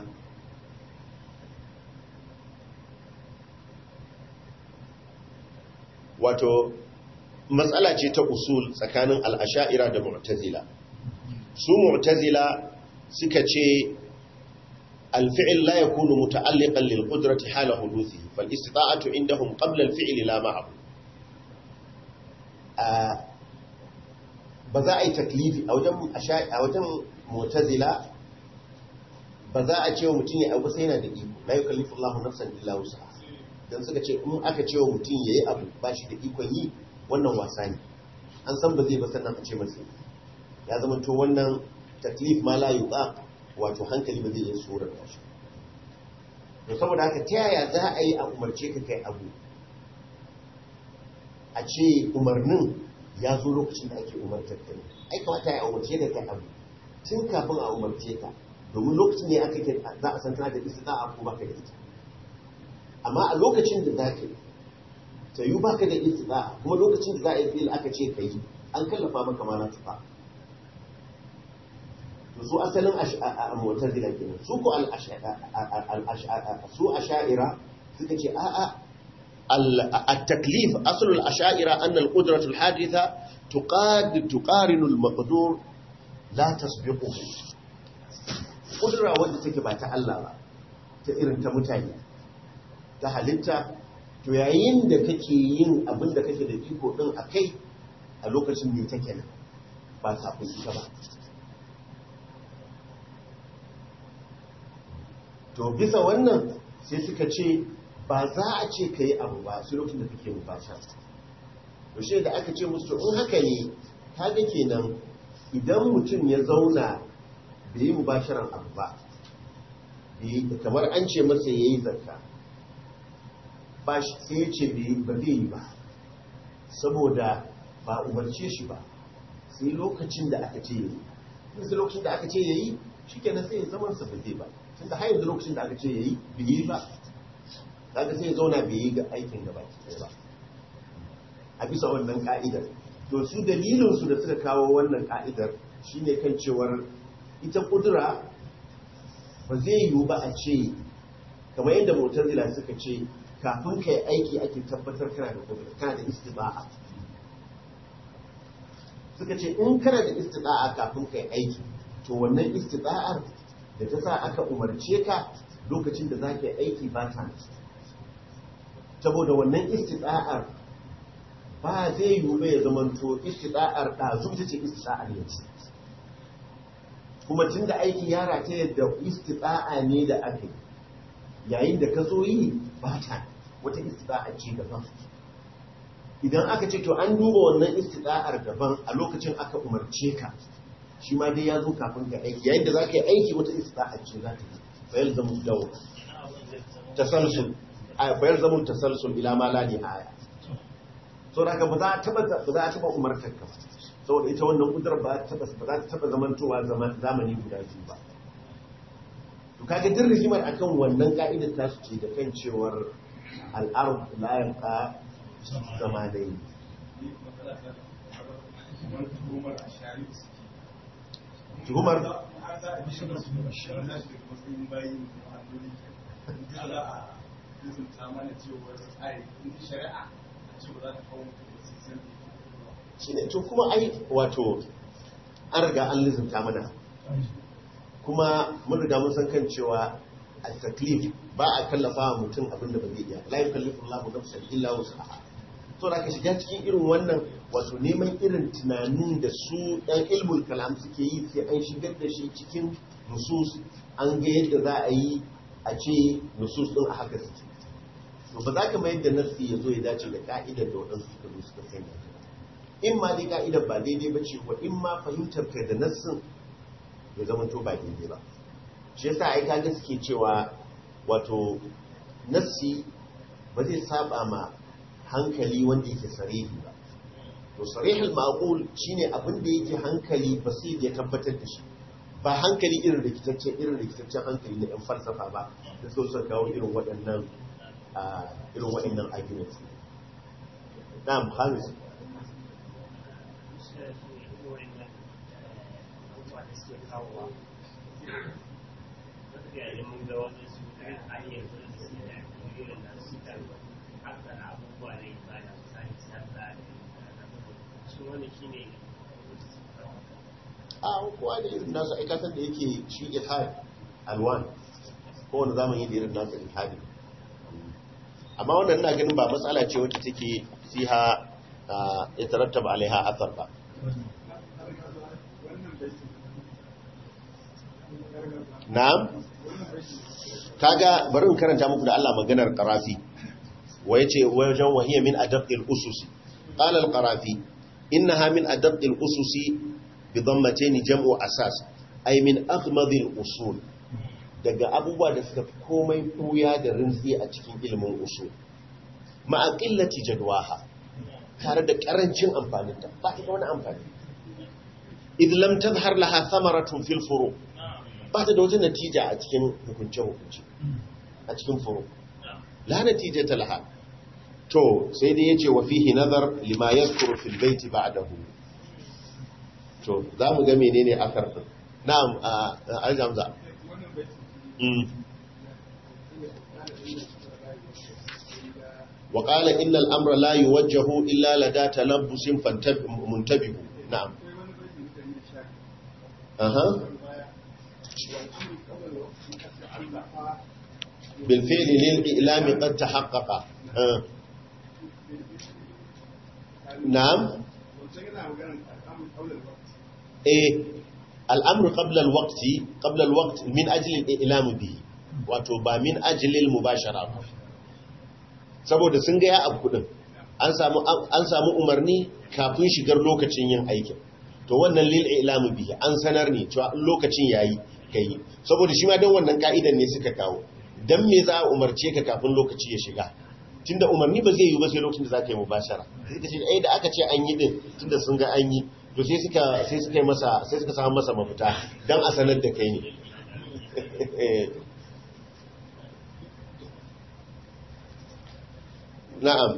A: wato matsala ce ta usul tsakanin al'asha'ira da mu'tazila su mu'tazila suka ce alfi'il la yakunu muta'alliqan lil qudrati hala huduthi fal istita'atu indahum qabla al fi'li la ma'ahu ba za a yi taklifi a wajen mutazila ba za a ce wa mutum ya abu sai yana da iko la yi kallifin Allah nafsan illa wusa don suka ce in aka ce wa mutum ya yi abu ba shi da ikon yi wannan wasa ne an san ba zai ba sannan a ce masa ya zama to wannan taklif ma la yi ba wato hankali ba zai yi tsoron da shi to saboda haka ta yaya za a yi a umarce ka kai abu a ce umarnin ya zo lokacin da ake umartar ka ne ai kamata ya umarce da kai abu tun kafin a umarce ka domin lokacin ne aka ke za a san tana da istida'a ko baka da ita amma a lokacin da za ka yi ta yi baka da istida'a kuma lokacin da za a yi fil aka ce ka yi an kallafa maka ma na tufa to su asalin mu'tazila kenan su ko su asha'ira suka ce a'a التكليف أصل الأشائرة أن القدرة الحادثة تقاد تقارن المقدور لا تسبقه قدرة wadda take ba ta Allah ba ta irin ta mutane ta halitta to yayin da kake yin abin da kake da iko din akai a lokacin ne take nan ba ta ita ba to bisa wannan sai suka ce ba za a ce ka yi abu ba su lokacin da kake mubasha to shi da aka ce musu in haka ne ta ga kenan idan mutum ya zauna bai yi mubasharan abu ba kamar an ce masa ya yi zarka ba shi sai ya ce ba zai yi ba saboda ba umarce shi ba sai lokacin da aka ce ya yi sai lokacin da aka ce ya yi shi kenan sai ya zaman sa ba zai ba tun da hayar da lokacin da aka ce ya yi bai yi ba daga sai ya zauna bai yi ga aikin da baki ɗaya ba a bisa wannan ka'idar to su dalilinsu da suka kawo wannan ka'idar shine kan cewar ita kudura ba zai yiwu ba a ce kamar yadda motar zila suka ce kafin ka yi aiki ake tabbatar kana da kudura kana da istiba'a suka ce in kana da istiba'a kafin ka yi aiki to wannan istiba'ar da ta sa aka umarce ka lokacin da za ka yi aiki ba ta saboda wannan istiba'ar ba zai yiwu ba ya zamanto istida'ar ɗazu ta ce istida'ar yanzu kuma tun da aiki yara ta yadda istida'a ne da aka yi yayin da ka zo yi ba ta wata istida'a ce daban idan aka ce to an duba wannan istida'ar daban a lokacin aka umarce ka shi ma dai ya zo kafin ka aiki yayin da za ka yi aiki wata istida'a ce za ta yi fayar zama dawo tasalsul fayar zama tasalsul ila ma la nihaya so da ba za a taba umartar ka ba saboda ita wannan kudurar ba za ta taba zamantowa zamani guda biyu ba to kaga din rigimar akan wannan ka'idar ta su ce da kan cewar al'arab la yanqa zamanai tuhumar
C: shari'a
A: shine to kuma ai wato an riga an lizinta mana kuma mun riga mun san kan cewa a taklif ba a kallafa wa mutum abin da ba zai iya la yukallifu Allahu nafsan illa wus'aha to da ka shiga cikin irin wannan wato neman irin tunanin da su ɗan ilmul kalam suke yi sai an shigar da shi cikin nusus an ga yadda za a yi a ce nusus ɗin a haka suke to ba za ka mayar da nassi ya zo ya dace da ka'idar da waɗansu suka zo suka sanya in ma dai ka'idar ba daidai ba ce ko in ma fahimtar kai da nassin ya zama to ba daidai ba shi yasa ai kaga suke cewa wato nassi ba zai saba ma hankali wanda yake sarihi ba to sarihul maqul shine abin da yake hankali basir ya tabbatar da shi ba hankali irin rikitaccen irin rikitaccen hankali na yan falsafa ba da so suka kawo irin waɗannan irin waɗannan arguments na'am khamis a kowa da irin nasu aikatar da yake shi ilhad alwan kowane zamani da irin nasu ilhadi amma wannan ina ganin ba matsala ce wacce take fiha ya tarattaba alaiha athar ba na'am kaga bari in karanta muku da Allah maganar qarafi wa yace wajen wahiya min adabil usus qala al qarafi innaha min adabil usus bi dammatayn jam'u asas ay min aghmadil usul daga abubuwa da suka fi komai ɓuya da rintsi a cikin ilimin usul ma'a ƙillaci jadwaha tare da ƙarancin amfaninta ba ta da wani amfani idlam tazhar laha thamaratun fil furu ba ta da wata natija a cikin hukunce hukunce a cikin furu la natija ta laha to sai dai yace wa fihi nazar lima yadhkuru fil baiti ba'dahu to za mu ga menene akar din na'am al-jamza وقال إن الأمر لا يوجه إلا لدى تلبس منتبه نعم أها بالفعل للإعلام قد تحقق أه. نعم إيه الأمر قبل الوقت قبل الوقت من أجل الإعلام به wato ba min ajilil mubashara ba saboda sun ga ya abu kudin an samu an samu umarni kafin shigar lokacin yin aikin to wannan lil ilamu bihi an sanar ne cewa in lokacin yayi kai saboda shi ma dan wannan ka'idan ne suka kawo dan me za a umarce ka kafin lokaci ya shiga tunda umarni ba zai yi ba sai lokacin da za ka yi mubashara sai ka ce ai da aka ce an yi din tunda sun ga an yi to sai suka sai suka yi masa sai suka samu masa mafita dan a sanar da kai ne na'am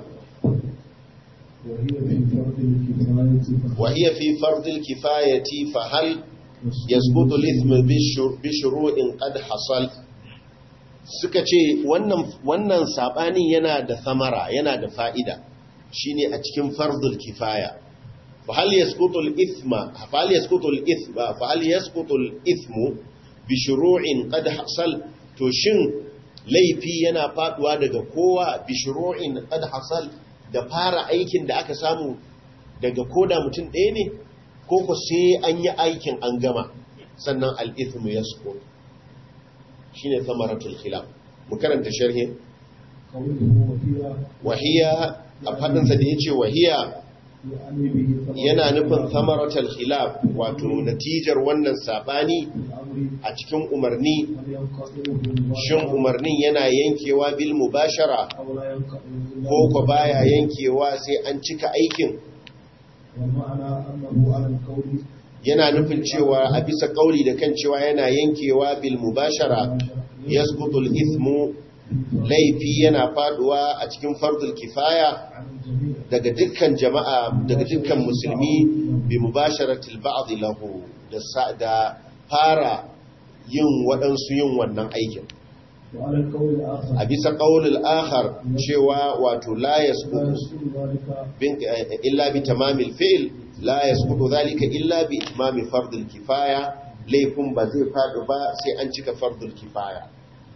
B: وهي في فرض الكفاية
A: وهي في فرض الكفاية فهل يسقط الإثم بشر- بشروع قد حصل suka ce wannan wannan sabani yana da samara yana da fa'ida shine a cikin fardul kifaya fa hal yasqutu al-ithma fa hal yasqutu al-ithma fa hal yasqutu al-ithmu bi shuru'in qad hasal to shin laifi yana faduwa daga kowa bi shuru'in qad hasal da fara aikin da aka samu daga koda mutum ɗaya ne ko ko sai an yi aikin an gama sannan al-ithmu yasqutu shine samaratul khilaf mu karanta sharhi
B: قوله وهي
A: wahiya a fadin sa da yace wahiya
B: يعني به ثمرة
A: yana nufin samaratul khilaf wato natijar wannan sabani
B: الأمر
A: a cikin umarni
B: هل ينقطع
A: shin umarnin yana yankewa bil mubashara
B: أو لا ينقطع
A: ko ko baya yankewa sai an cika aikin
B: والمعنى أنه على القول
A: yana nufin cewa a bisa kauli da kan cewa yana yankewa bil mubashara yasqutul ithmu laifi yana faduwa a cikin fardul kifaya
B: عن الجميع
A: daga dukkan jama'a daga dukkan musulmi bi mubasharatil ba'd lahu da sa- da fara yin waɗansu yin wannan aikin
B: وعلى القول الآخر
A: a bisa qaulul akhar cewa wato la
B: لا
A: yasqutu
B: يسكن ذلك
A: bin- eh, illa bi tamamil fi'l la yasqutu dhalika illa bi itmami fardil kifaya laifin ba zai faɗi ba sai an cika fardul kifaya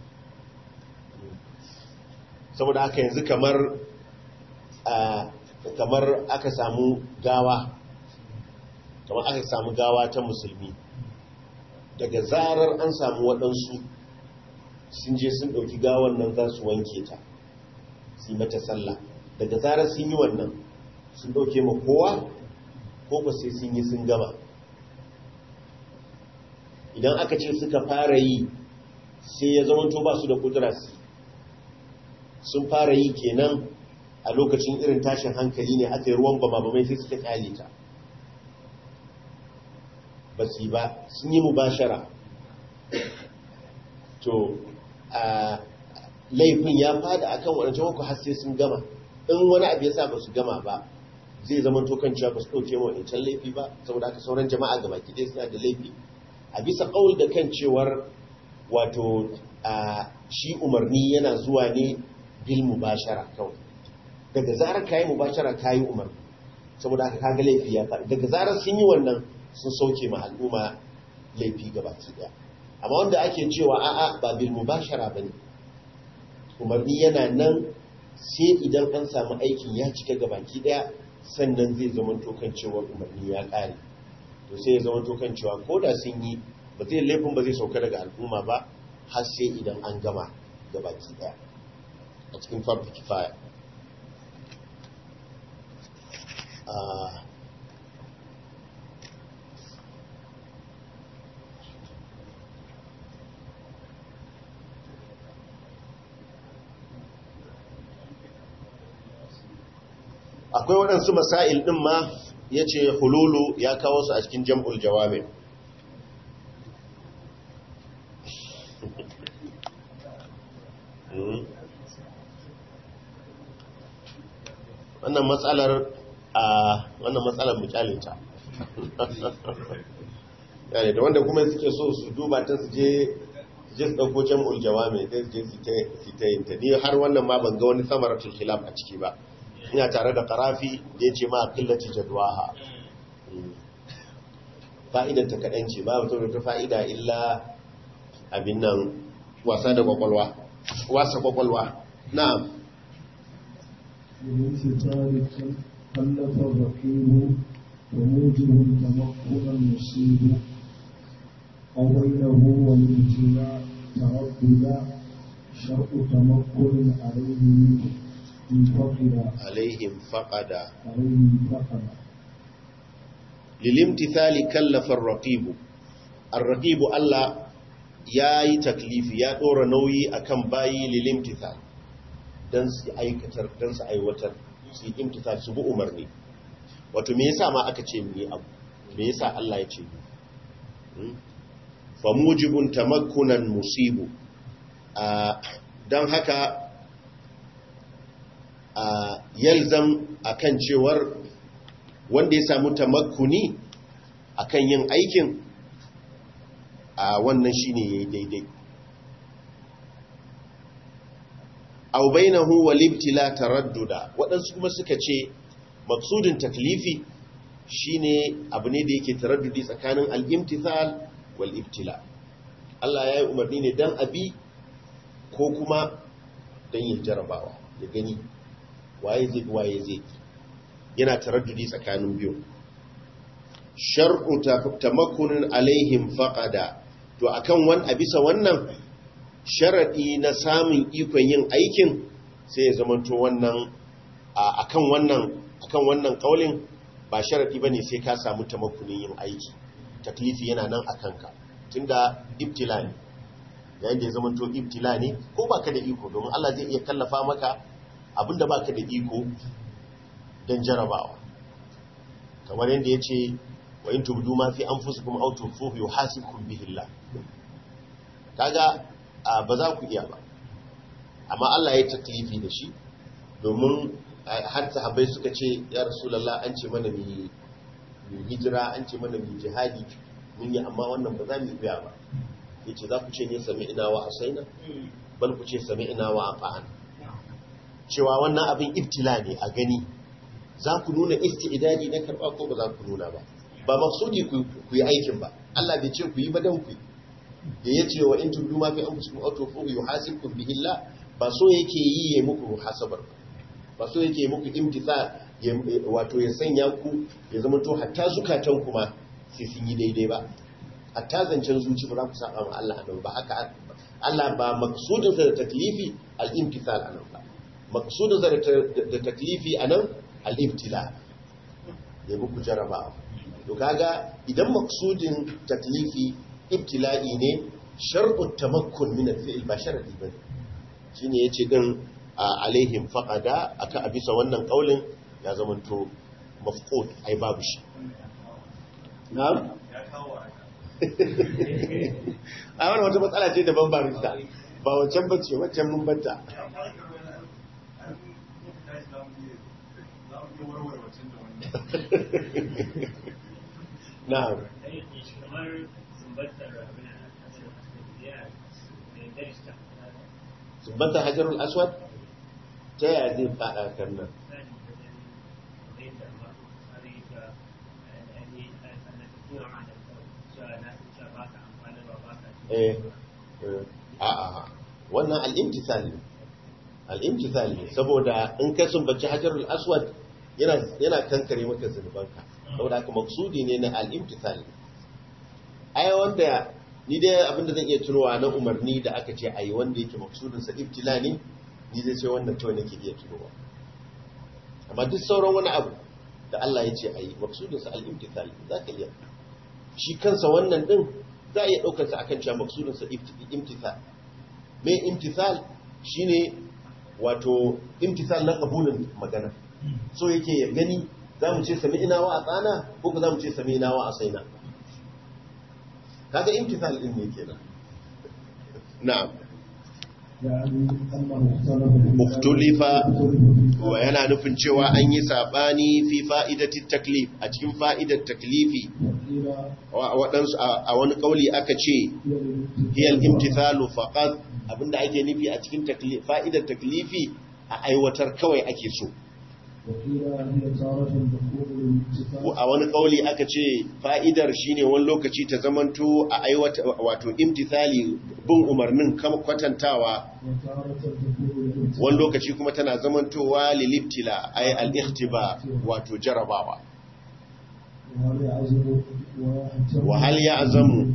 A: saboda haka yanzu kamar a kamar aka samu gawa kamar aka samu gawa ta musulmi daga zarar an samu waɗansu sun je sun ɗauki gawan nan za su wanke ta su yi mata sallah daga zarar sun yi wannan sun ɗauke ma kowa ko ba sai sun yi sun gama idan aka ce suka fara yi sai ya zamanto ba su da kudura su sun fara yi kenan a lokacin irin tashin hankali ne aka yi ruwan bama bamai sai suka kyale ta ba su yi ba sun yi mubashara to a laifin ya fada akan wadancan wanku har sai sun gama in wani abu ya sa ba su gama ba zai zama tokan cewa ba su ɗauke ma wancan laifi ba saboda aka sauran jama'a gaba ɗaya suna da laifi a bisa ƙaul da kan cewar wato a shi umarni yana zuwa ne bil mubashara kawai daga zarar kayi mubashara kayi umarni saboda aka kaga laifi ya faru daga zarar sun yi wannan sun sauke ma al'umma laifi gabaki daya amma wanda ake cewa a'a ba bil mubashara bane umarni yana nan sai idan an samu aikin ya cika gabaki daya sannan zai zama tokan cewa umarni ya kare to sai ya zama tokan cewa ko da sun yi ba zai laifin ba zai sauka daga al'umma ba har sai idan an gama gabaki daya a cikin farko kifaya Ah, akwai waɗansu masail ɗin ma ya ce hululu ya kawo su a cikin jam'ul jawami wannan matsalar a wannan matsalar mukalinta yani da wanda kuma suke so su duba ta su je je su ɗauko jam'ul jawami sai su je su ta yin ta ni har wannan ma ban ga wani samaratul khilaf a ciki ba ina tare da karafi da ya ce ma killaci jadwaha fa'idan ta kaɗan ce ba wata wata fa'ida illa abin nan wasa da kwakwalwa wasa kwakwalwa na'am
B: وليس ذلك كلف الرقيب وموجب تمكن المصيب أو بينه والابتلاء ترددا شرط تمكن عليه من فقد
A: alaihim faqada
B: عليه فقد
A: lilimtithali kallafa ar-raqib ar-raqib Allah yayi taklifi ya dora nauyi akan bayi lilimtithal dan su aikatar dan su aiwatar su yi imtithal su bi umarni wato me yasa ma aka ce mu yi abu me yasa Allah ya ce mu fa mujibun tamakkunan musibu dan haka yalzam akan cewar wanda ya samu tamakkuni akan yin aikin a wannan shine yayi daidai aw bainahu wal ibtila taradduda wadansu kuma suka ce maksudin taklifi shine abu ne da yake taraddudi tsakanin al-imtithal wal ibtila Allah ya yi umarni ne dan abi ko kuma dan yin jarabawa ya gani waye zai waye zai yana taraddudi tsakanin biyu shar'u tamakkunin alaihim faqada to akan wan a bisa wannan sharadi na samun ikon yin aikin sai ya zamanto wannan akan wannan akan wannan kaulin ba sharadi bane sai ka samu tamakkunin yin aiki taklifi yana nan akan ka tunda ibtila ne yayin da ya zamanto ibtila ne ko baka da iko domin Allah zai iya kallafa maka abinda baka da iko don jarabawa kamar yadda ya ce wa in tubdu ma fi anfusikum aw tukhfuhu yuhasibkum bihi Allah kaga ba za ku iya ba amma Allah ya taklifi da shi domin har sahabbai suka ce ya rasulullah an ce mana mu hijira an ce mana mu jihadi mun yi amma wannan ba za mu iya ba yace za ku ce ne sami'na wa asaina bal ku ce sami'na wa ata'ana cewa wannan abin ibtila ne a gani za ku nuna isti'idadi na karɓa ko ba za ku nuna ba ba maksudi ku yi aikin ba Allah bai ce ku yi ba dan ku da ya ce wa in tudu ma fi anfusikum aw tufu yuhasibkum bihi Allah ba so yake yi ya muku hasabar ba so yake muku imtithal wato ya sanya ku ya zama to hatta zukatan kuma sai sun yi daidai ba hatta zancen zuci ba za ku saba ma Allah anan ba haka Allah ba maksudin sa da taklifi al-imtithal anan ba maksudin sa da taklifi anan al-ibtila ya muku jarabawa to kaga idan maksudin taklifi ibtila'i ne shar'ut tamakkun min al-fi'l ba sharadi bane shine yace din alaihim faqada aka abisa wannan kaulin ya zamanto mafqud ai babu shi na'am a wannan wata matsala ce daban barista ba wancan bace wancan mun banta na'am sumbanta hajarul aswad ta yaya zai fada kan nan eh a'a wannan al'imtisal ne al'imtisal ne saboda in ka sumbaci hajarul aswad yana kankare maka zunubanka saboda haka maksudi ne na al'imtisal ai wanda ni dai abinda zan iya tunowa na umarni da aka ce ayi wanda yake maksudinsa ibtila ne ni zai sai wannan kawai nake iya tunowa amma duk sauran wani abu da Allah ya ce ayi maksudinsa al'imtisal za ka iya shi kansa wannan din za a iya ɗaukarsa akan cewa maksudinsa imtisal mai imtisal shine wato imtisal na kabulin magana so yake ya gani za mu ce sami ina wa a tsana ko za mu ce sami ina wa a saina kaga imtisal din ne kenan na'am muktulifa wa yana nufin cewa an yi sabani fi fa'idatit taklif a cikin fa'idar taklifi waɗansu a wani ƙauli aka ce hiyal imtithalu faqat abinda ake nufi a cikin fa'idar taklifi a aiwatar kawai ake so a wani kauli aka ce fa'idar shine wani lokaci ta zamanto a aiwata wato imtithali bin umarnin kwatantawa wani lokaci kuma tana zamantowa lilibtila ay al-ikhtiba wato jarabawa wa hal ya'zamu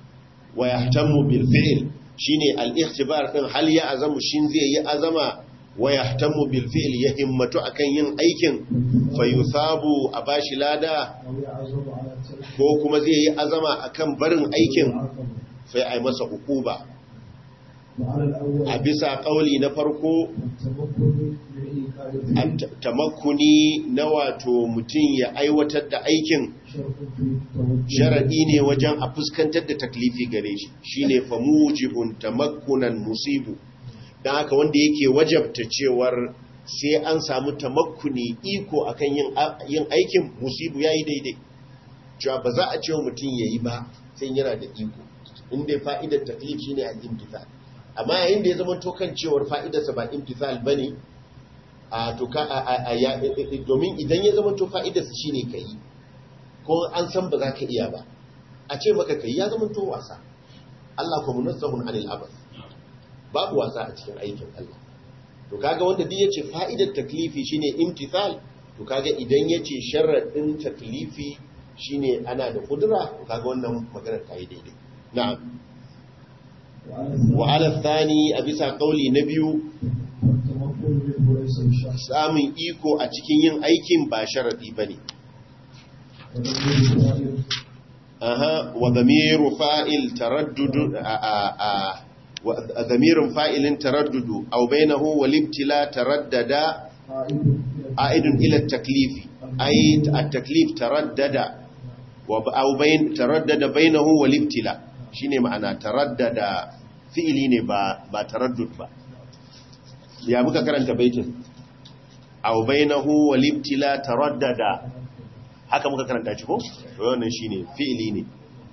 A: wa yahtamu bil fi'l shine al-ikhtibar din hal ya'zamu shin zai yi azama wa yahtammu bil fi'l ya himmatu akan yin aikin fa yusabu a bashi lada
B: أو يعزم على الترك
A: ko kuma zai yi azama akan barin aikin
B: وعقبه
A: sai ai masa hukuba
B: وعلى الأول
A: a bisa kauli na farko
B: التمكن من إيقاع
A: a
B: الفعل
A: ta- tamakkuni na wato mutum ya aiwatar da aikin
B: شرط في التوجه
A: sharadi ne wajen a fuskantar da taklifi gare shi shine fa mujibun tamakkunan musibu dan haka wanda yake wajabta cewar sai an samu tamakkuni iko akan yin a- yin aikin musibu yayi daidai cewa ba za a ce mutum yayi ba sai yana da iko inda fa'idar taklif shine al-imtithal amma yayin da ya zama to kan cewar fa'idarsa ba imtithal bane a to ka a- a- a- ya- domin idan ya zama to fa'idarsa shine kai ko an san ba za ka iya ba a ce maka kai ya zama to wasa Allah kuma munazzahun anil abas babu wasa a cikin aikin Allah to kaga wanda duk yace fa'idar taklifi shine imtithal to kaga idan yace sharadin taklifi shine ana da kudura to kaga wannan magana ta yi daidai na'am
B: وعلى
A: wa
B: الثاني
A: ala thani a bisa kauli na biyu
B: التمكن منه ليس بشرط
A: samun iko a cikin yin aikin ba sharadi bane
B: ودليل الفاعل
A: aha wa dhamiru fa'il taraddudu a a a wa dhamirun fa'ilin taraddudu aw bainahu wal ibtila taraddada
B: عائد إلى
A: a'idun ila at-taklifi ay at-taklif taraddada wa aw bain taraddada bainahu wal ibtila shine ma'ana taraddada fi'ili ne ba ba taraddud ba ya muka karanta baitin aw bainahu wal ibtila taraddada haka muka karanta shi ko to wannan shine fi'ili ne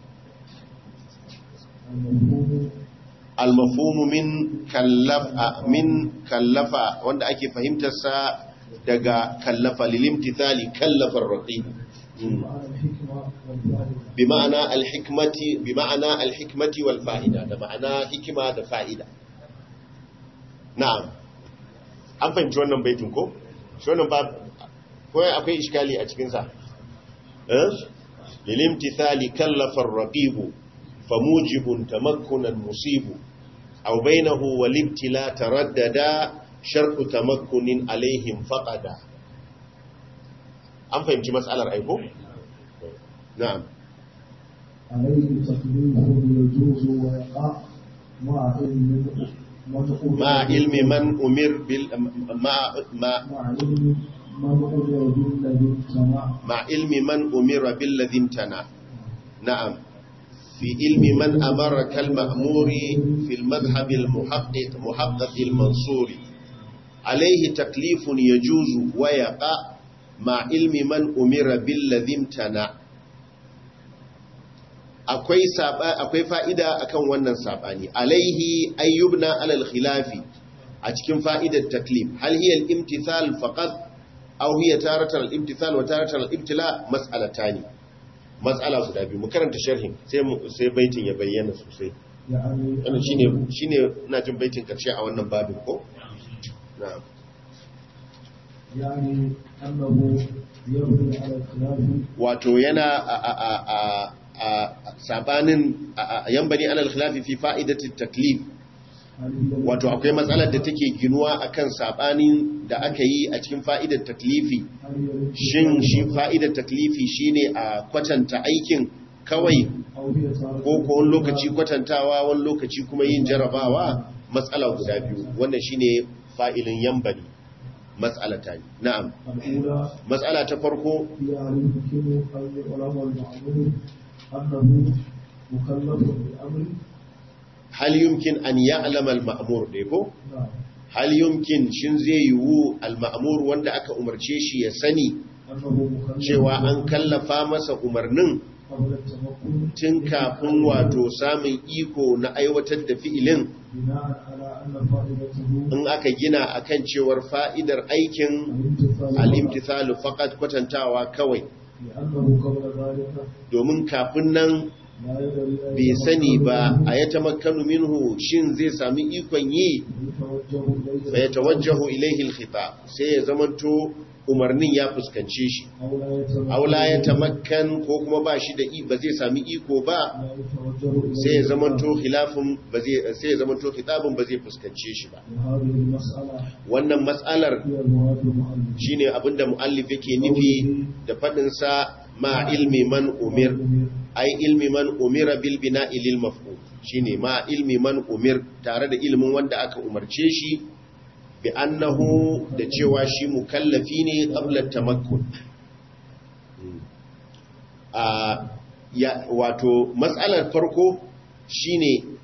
B: المفهوم
A: al-mafhumu min kallafa min kallafa wanda ake fahimtar sa daga kallafa lilimtithali kallafa ar-raqib
B: معنى الحكمة والفائدة
A: bi ma'ana al-hikmati bi ma'ana al-hikmati wal fa'ida da ma'ana hikima da fa'ida na'am an fahimci wannan baitin ko shi wannan ba ko akwai iskali a cikin sa eh lilimtithali kallafa ar-raqib famujibun tamakkunan musibu aw bainahu wal ibtila taraddada shartu tamakkunin alaihim faqada an fahimci mas'alar aiko na'am
B: عليه تكليف يجوز ويقع مع علم من
A: مع علم من أمر بال مع مع
B: مع علم من أمر بالذي سمع
A: مع علم من أمر بالذي امتنع نعم في علم من أمر كالمأمور في المذهب المحقق محقق المنصور عليه تكليف يجوز ويقع مع علم من أمر بالذي امتنع akwai saba akwai fa'ida akan wannan sabani alaihi ayyubna alal khilafi a cikin fa'idar taklif hal hiya al-imtithal faqat aw hiya taratan al-imtithal wa taratan al-ibtila mas'alatani mas'ala guda biyu mu karanta sharhin sai mu sai baitin ya bayyana sosai
B: يعني
A: wannan shine shine ina jin baitin karshe a wannan babin ko na'am
B: يعني أنه يبني على الخلاف
A: wato yana a a a a a sabanin a- a- yambani alal khilafi fi fa'idati taklif
B: هل هي
A: wato akwai matsalar da take ginuwa akan sabanin da aka yi a cikin fa'idar taklifi
B: هل هي
A: shin shi fa'idar taklifi shine a kwatanta aikin kawai
B: أو هي تارة
A: ko ko wani lokaci kwatantawa wani lokaci kuma yin jarabawa matsala guda biyu wannan shine fa'ilin yambani matsalata ne na'am
B: الأولى
A: matsala ta farko
B: هي هل يمكن أن يعلم المعلوم أنه مكلف بأمر
A: hal yumkin an ya'lama al-ma'mur ne ko
B: نعم
A: hal yumkin shin zai yiwu al-ma'mur wanda aka umarce shi ya sani
B: أنه مكلف
A: cewa an kallafa masa umarnin
B: قبل التمكن
A: tun kafin wato samun iko na aiwatar da fi'ilin
B: بناء على أن فائدته
A: in aka gina akan cewar fa'idar aikin
B: الامتثال
A: al'imtithalu faqat kwatantawa kawai
B: لأنه قبل ذلك
A: domin kafin nan
B: لا يدري أين
A: bai sani ba
B: مكانه
A: a ya tamakkanu minhu shin zai sami ikon yi
B: يتوجه إليه
A: fa ya tawajjahu ilaihi alkhita sai ya zamanto umarnin ya fuskance shi
B: أو لا يتمكن
A: aula ya tamakkan ko kuma ba shi da i ba zai sami iko ba
B: لا يتوجه إليه
A: sai ya zamanto khilafin ba zai sai ya zamanto khitabun ba zai fuskance shi ba
B: وهذه المسألة
A: wannan mas'alar
B: هي المراد المؤلف
A: shine abinda muallif yake nufi da fadin sa ma ilmi man umir ai ilmi man umira bil bina'i lil maf'ul shine ma ilmi man umir tare da ilmin wanda aka umarce shi bi annahu da cewa shi mukallafi ne qabla tamakkun a ya wato matsalar farko shine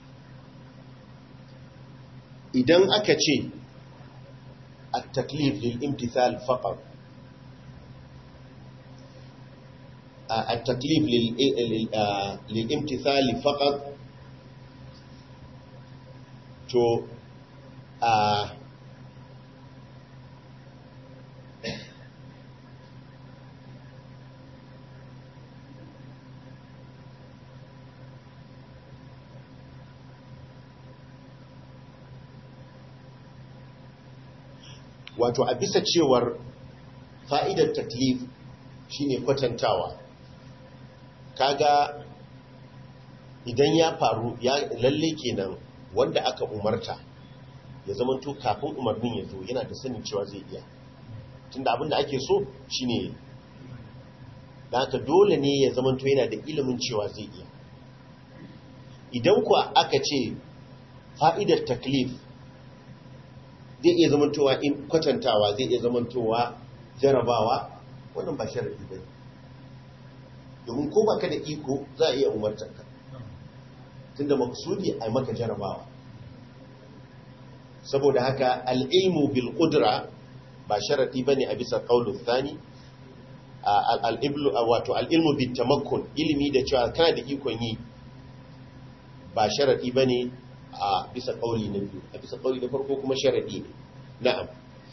A: idan aka ce at-taklif lil imtithal faqat التكليف لل- لل- آه، للامتثال فقط to a wato a bisa cewar fa'idar taklif shine kwatantawa kaga idan ya faru ya lalle kenan wanda aka umarta ya zamanto kafin umarnin ya zo yana da sanin cewa zai iya tunda abin da ake so shine da haka dole ne ya zamanto yana da ilimin cewa zai iya idan kuwa aka ce fa'idar taklif zai iya zamantowa in kwatantawa zai iya zamantowa jarabawa wannan ba sharadi ba ne domin ko baka da iko za a iya umartar ka tunda maksudi a maka jarabawa saboda haka al'ilmu bil qudra ba sharadi bane a bisa qaulul thani wato al'ilmu bil tamakkun ilimi da cewa kana da ikon yi ba sharadi bane a bisa qauli na biyu a bisa qauli na farko kuma sharadi ne na'am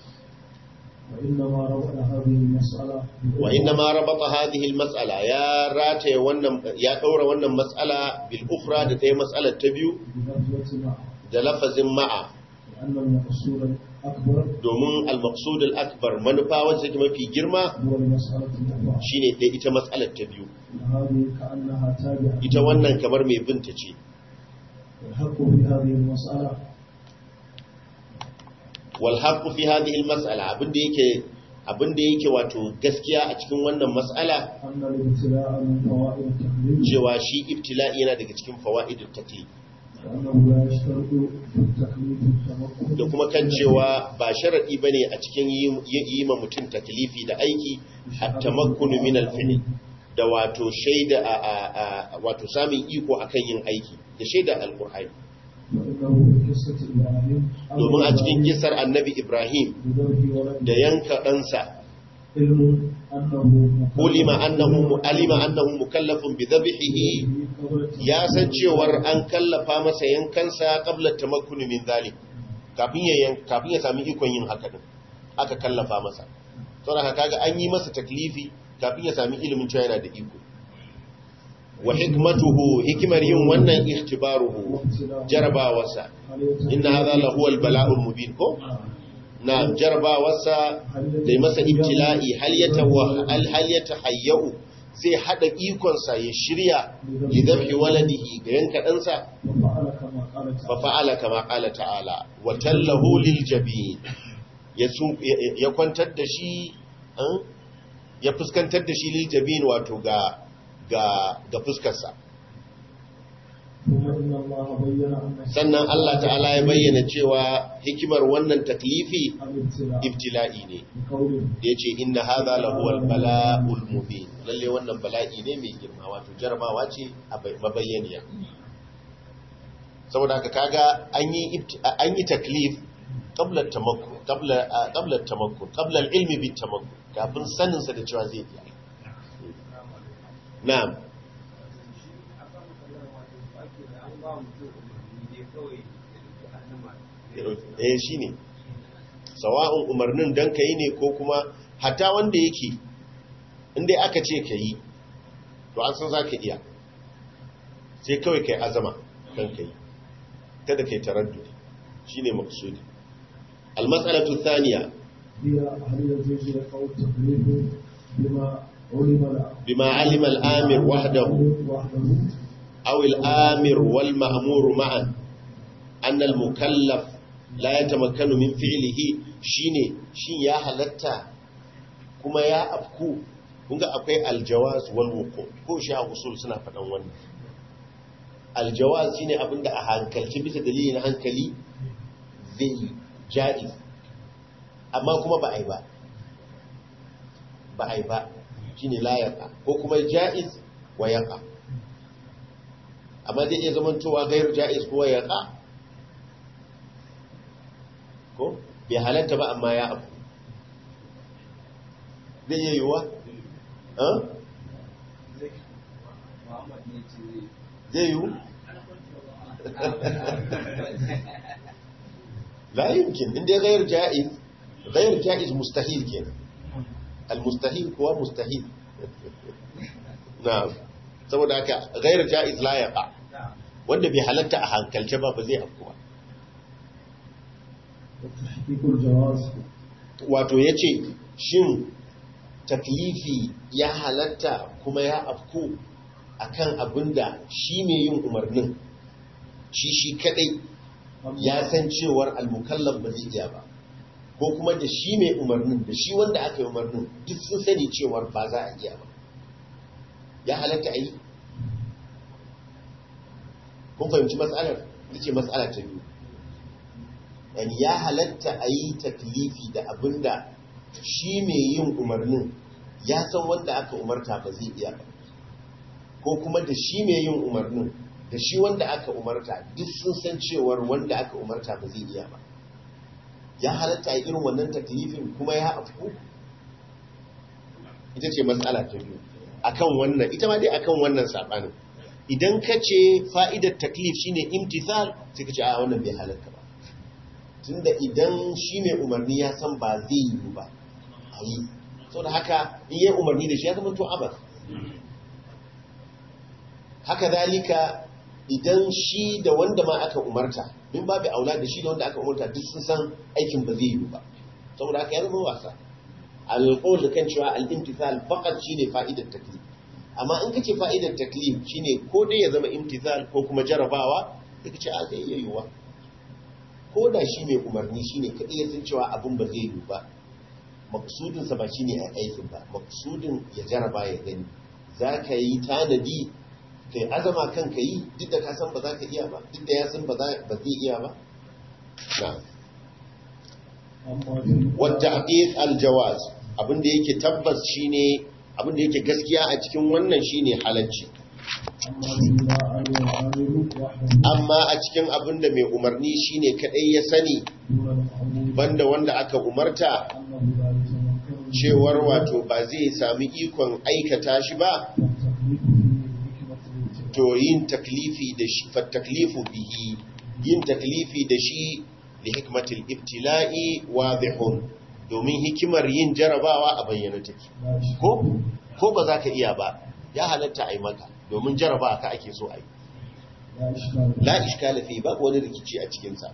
B: وإنما ربط هذه المسألة
A: wa inna ma rabata hadhihi almas'ala ya rataye wannan ya daura wannan mas'ala bil ukhra da tayi mas'alar ta biyu
B: بلفظة مع
A: da lafazin ma'a
B: لأن المقصود الأكبر
A: domin al-maqsud al-akbar manufa wacce take mafi girma
B: هو المسألة الأخرى
A: shine dai ita mas'alar ta biyu
B: وهذه كأنها تابعة
A: ita wannan kamar mai binta ce
B: والحق في هذه المسألة
A: wal haqqu fi hadhihi al-mas'ala abinda yake abinda yake wato gaskiya a cikin wannan mas'ala
B: أن الابتلاء من فوائد التكليف
A: cewa shi ibtila'i yana daga cikin fawaidut taklif
B: وأنه لا يشترط في التكليف التمكن
A: da kuma kan cewa ba sharadi bane a cikin yi yi ma mutum taklifi da aiki at-tamakkunu min al-fi'l da wato shaida a, a, a wato samun iko akan yin aiki da shaida al-qur'ani
B: فإنه في قصة إبراهيم
A: domin a cikin kisar annabi Ibrahim
B: بذبح ولد
A: da yanka ɗansa
B: علم أنه
A: ulima annahu alima annahu mukallafun bi dhabhihi ya san cewar an kallafa masa yankansa qabla tamakkuni min zalik kafin ya yan kafin ya sami ikon yin haka din aka kallafa masa saboda kaga an yi masa taklifi kafin ya sami ilimin cewa yana da iko wa hikmatuhu hikmar yin wannan ikhtibaruhu jarabawarsa inna hadha lahu al-bala'ul mubin ko na jarabawarsa da masa ibtila'i hal yatawa hal yatahayyau zai hada ikonsa ya shirya lidabhi waladihi ga yanka ɗansa
B: وفعل كما قال
A: fa
B: تعالى
A: fa'ala kama qala ta'ala wa tallahu lil jabin ya sun- ya- ya kwantar da shi an? ya fuskantar da shi lil jabin wato ga ga ga fuskarsa
B: ثم إن الله بين أن
A: sannan Allah ta'ala ya bayyana cewa hikimar wannan taklifi
B: الابتلاء
A: ibtila'i ne
B: بقوله
A: da ya ce inna haza lahuwal bala'ul mubin lalle wannan bala'i ne mai girma wato jarabawa ce a bai- mabayyaniya saboda haka kaga an yi ibti- an yi taklif qabla tamakkun qabla qabla tamakkun qabla al-ilmi bit tamakkun kafin sanin sa da cewa zai iya na'am eh shine sawa'un umarnin dan kai ne ko kuma hatta wanda yake inda aka ce kai to an san zaka iya sai kawai kai azama kan kai kada kai taraddudi shine maqsudi al-mas'alatu thaniya
B: هي هل يجوز يقع التكليف بما علم الع-
A: بما علم الآمر وحده
B: وحده
A: أو الآمر والمأمور معا أن المكلف لا يتمكن من فعله شيني شين يا halatta kuma ya afku kunga akwai aljawaz wal wuqu ko sha usul suna faɗan wannan aljawaz shine abinda a hankalci bisa dalilin hankali zai jaiz amma kuma ba ai ba ba ai ba shine la yaqa ko kuma jaiz wa yaqa amma zai iya zamantowa gairu ja'iz ko ya ka ko bai halatta ba amma ya abu zai iya yiwuwa? zai yiwu? la yumkin inda gairu ja'iz gairu ja'iz mustahil kenan al-mustahil kuwa mustahil na'am saboda haka gairar ja'iz la yaqa wanda bai halatta a hankalce ba ba zai afku ba
B: وتحقيق الجواز
A: wato yace shin taklifi ya halatta kuma ya afku akan abinda shi ne yin umarnin shi shi kadai ya san cewar al-mukallaf ba zai iya ba ko kuma da shi mai umarnin da shi wanda aka yi umarnin duk sun sani cewar ba za a iya ba ya halatta a yi kun fahimci matsalar ita ce matsala ta biyu yani ya halatta a yi taklifi da abinda shi mai yin umarnin ya san wanda aka umarta ba zai iya ba ko kuma da shi mai yin umarnin da shi wanda aka umarta duk sun san cewar wanda aka umarta ba zai iya ba ya halatta a irin wannan taklifin kuma ya afku ita ce matsala ta biyu akan wannan ita ma dai akan wannan sabanin idan ka ce fa'idar taklif shine imtithal sai ka ce a wannan bai halatta ba tunda idan shi mai umarni ya san ba zai yi ba a yi sau da haka in yi umarni da shi ya zama to abas haka zalika idan shi da wanda ma aka umarta in babu aula da shi da wanda aka umarta duk sun san aikin ba zai yi ba saboda haka ya zama wasa alƙawar da kan cewa al'imtithal faƙat shi ne fa'idar taklif amma in ka ce fa'idar taklif shi ne ko dai ya zama imtithal ko kuma jarabawa da ka ce a zai iya yiwuwa ko da shi mai umarni shi ne kaɗai ya san cewa abin ba zai yiwu ba maksudinsa ba shi ne a aikin ba maksudin ya jaraba ya gani za ka yi tanadi ka yi azama kan ka yi duk da ka san ba za ka iya ba duk da ya san ba zai iya ba na wadda aqiq aljawaz abinda yake tabbas shine abinda yake gaskiya a cikin wannan shine halacci amma a cikin abinda mai umarni shine kadai ya sani banda wanda aka umarta cewar wato ba zai sami ikon aikata shi ba to yin taklifi da shi fa taklifu bihi yin taklifi da shi da hikmatul ibtila'i wadihun domin hikimar yin jarabawa a bayyana take ko ko ba za ka iya ba ya halatta a yi maka domin jarabawa ka ake so a yi la iskala fi babu wani rikici a cikinsa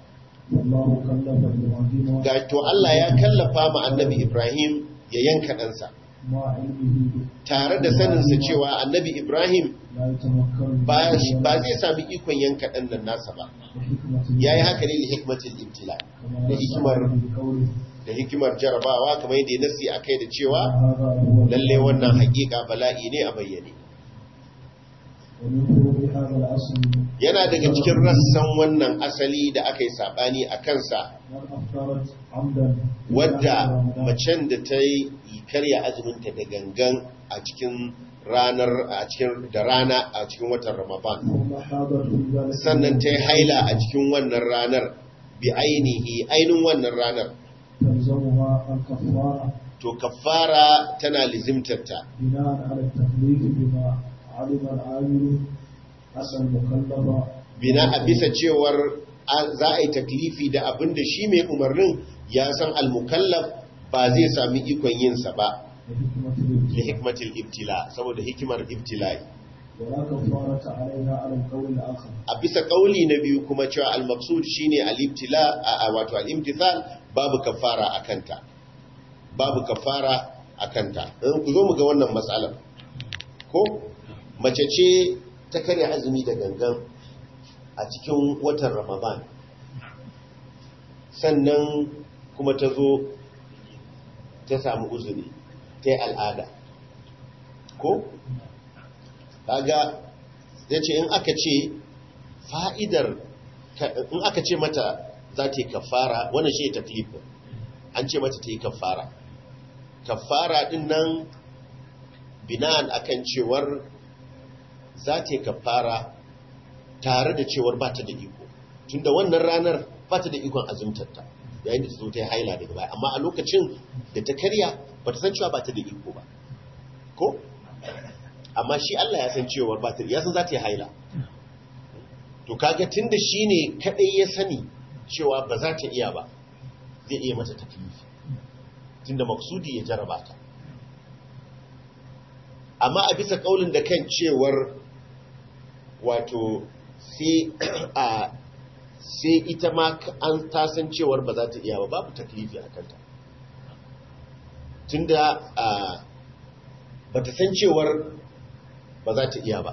A: ga to Allah ya kallafa ma annabi Ibrahim ya yanka ɗansa tare da saninsa cewa annabi Ibrahim ba zai sami ikon yanka ɗan nan nasa ba ya yi haka ne da hikmatin ibtila da hikimar da hikimar jarabawa kamar yadda ya nasi a kai da cewa lalle wannan hakika bala'i ne a bayyane yana daga cikin rassan wannan asali da aka yi saɓani a kansa wadda macen da ta yi karya azuminta da gangan a cikin ranar a cikin da rana a cikin watan ramadan sannan ta yi haila a cikin wannan ranar bi ainihi ainihin wannan ranar to kafara tana lizimtarta bina a bisa cewar za a yi taklifi da abin da shi mai umarnin ya san al-mukallaf ba zai sami ikon yinsa ba da hikmatil ibtila saboda hikimar ibtila'i
B: ولا كفارة عليها على القول الآخر
A: a bisa kauli na biyu kuma cewa al-maqsud shine al-ibtila a wato al-imtithal babu kafara akanta babu kafara akanta in ku zo mu ga wannan matsalar ko mace ce ta karya azumi da gangan a cikin watan ramadan sannan kuma ta zo ta samu uzuri ta yi al'ada ko? kaga ya ce in aka ce fa'idar in aka ce mata za ta yi kafara wannan shi ta filifin an ce mata ta yi kafara kafara din nan bina'an akan cewar za ta yi kafara tare da cewar ba ta da iko tunda wannan ranar ba ta da ikon azumtarta yayin da ta zo ta yi haila daga baya amma a lokacin da ta karya ba ta san cewa ba ta da iko ba ko amma shi Allah ya san cewar ba ta ya san za ta yi haila to kaga tunda shi ne kadai ya sani cewa ba za ta iya ba zai iya mata taklifi tunda maksudi ya jaraba ta amma a bisa kaulin da kan cewar wato sai a sai ita ma an tasan cewar ba za ta iya ba babu taklifi a kanta tunda ba ta san cewar ba za ta iya ba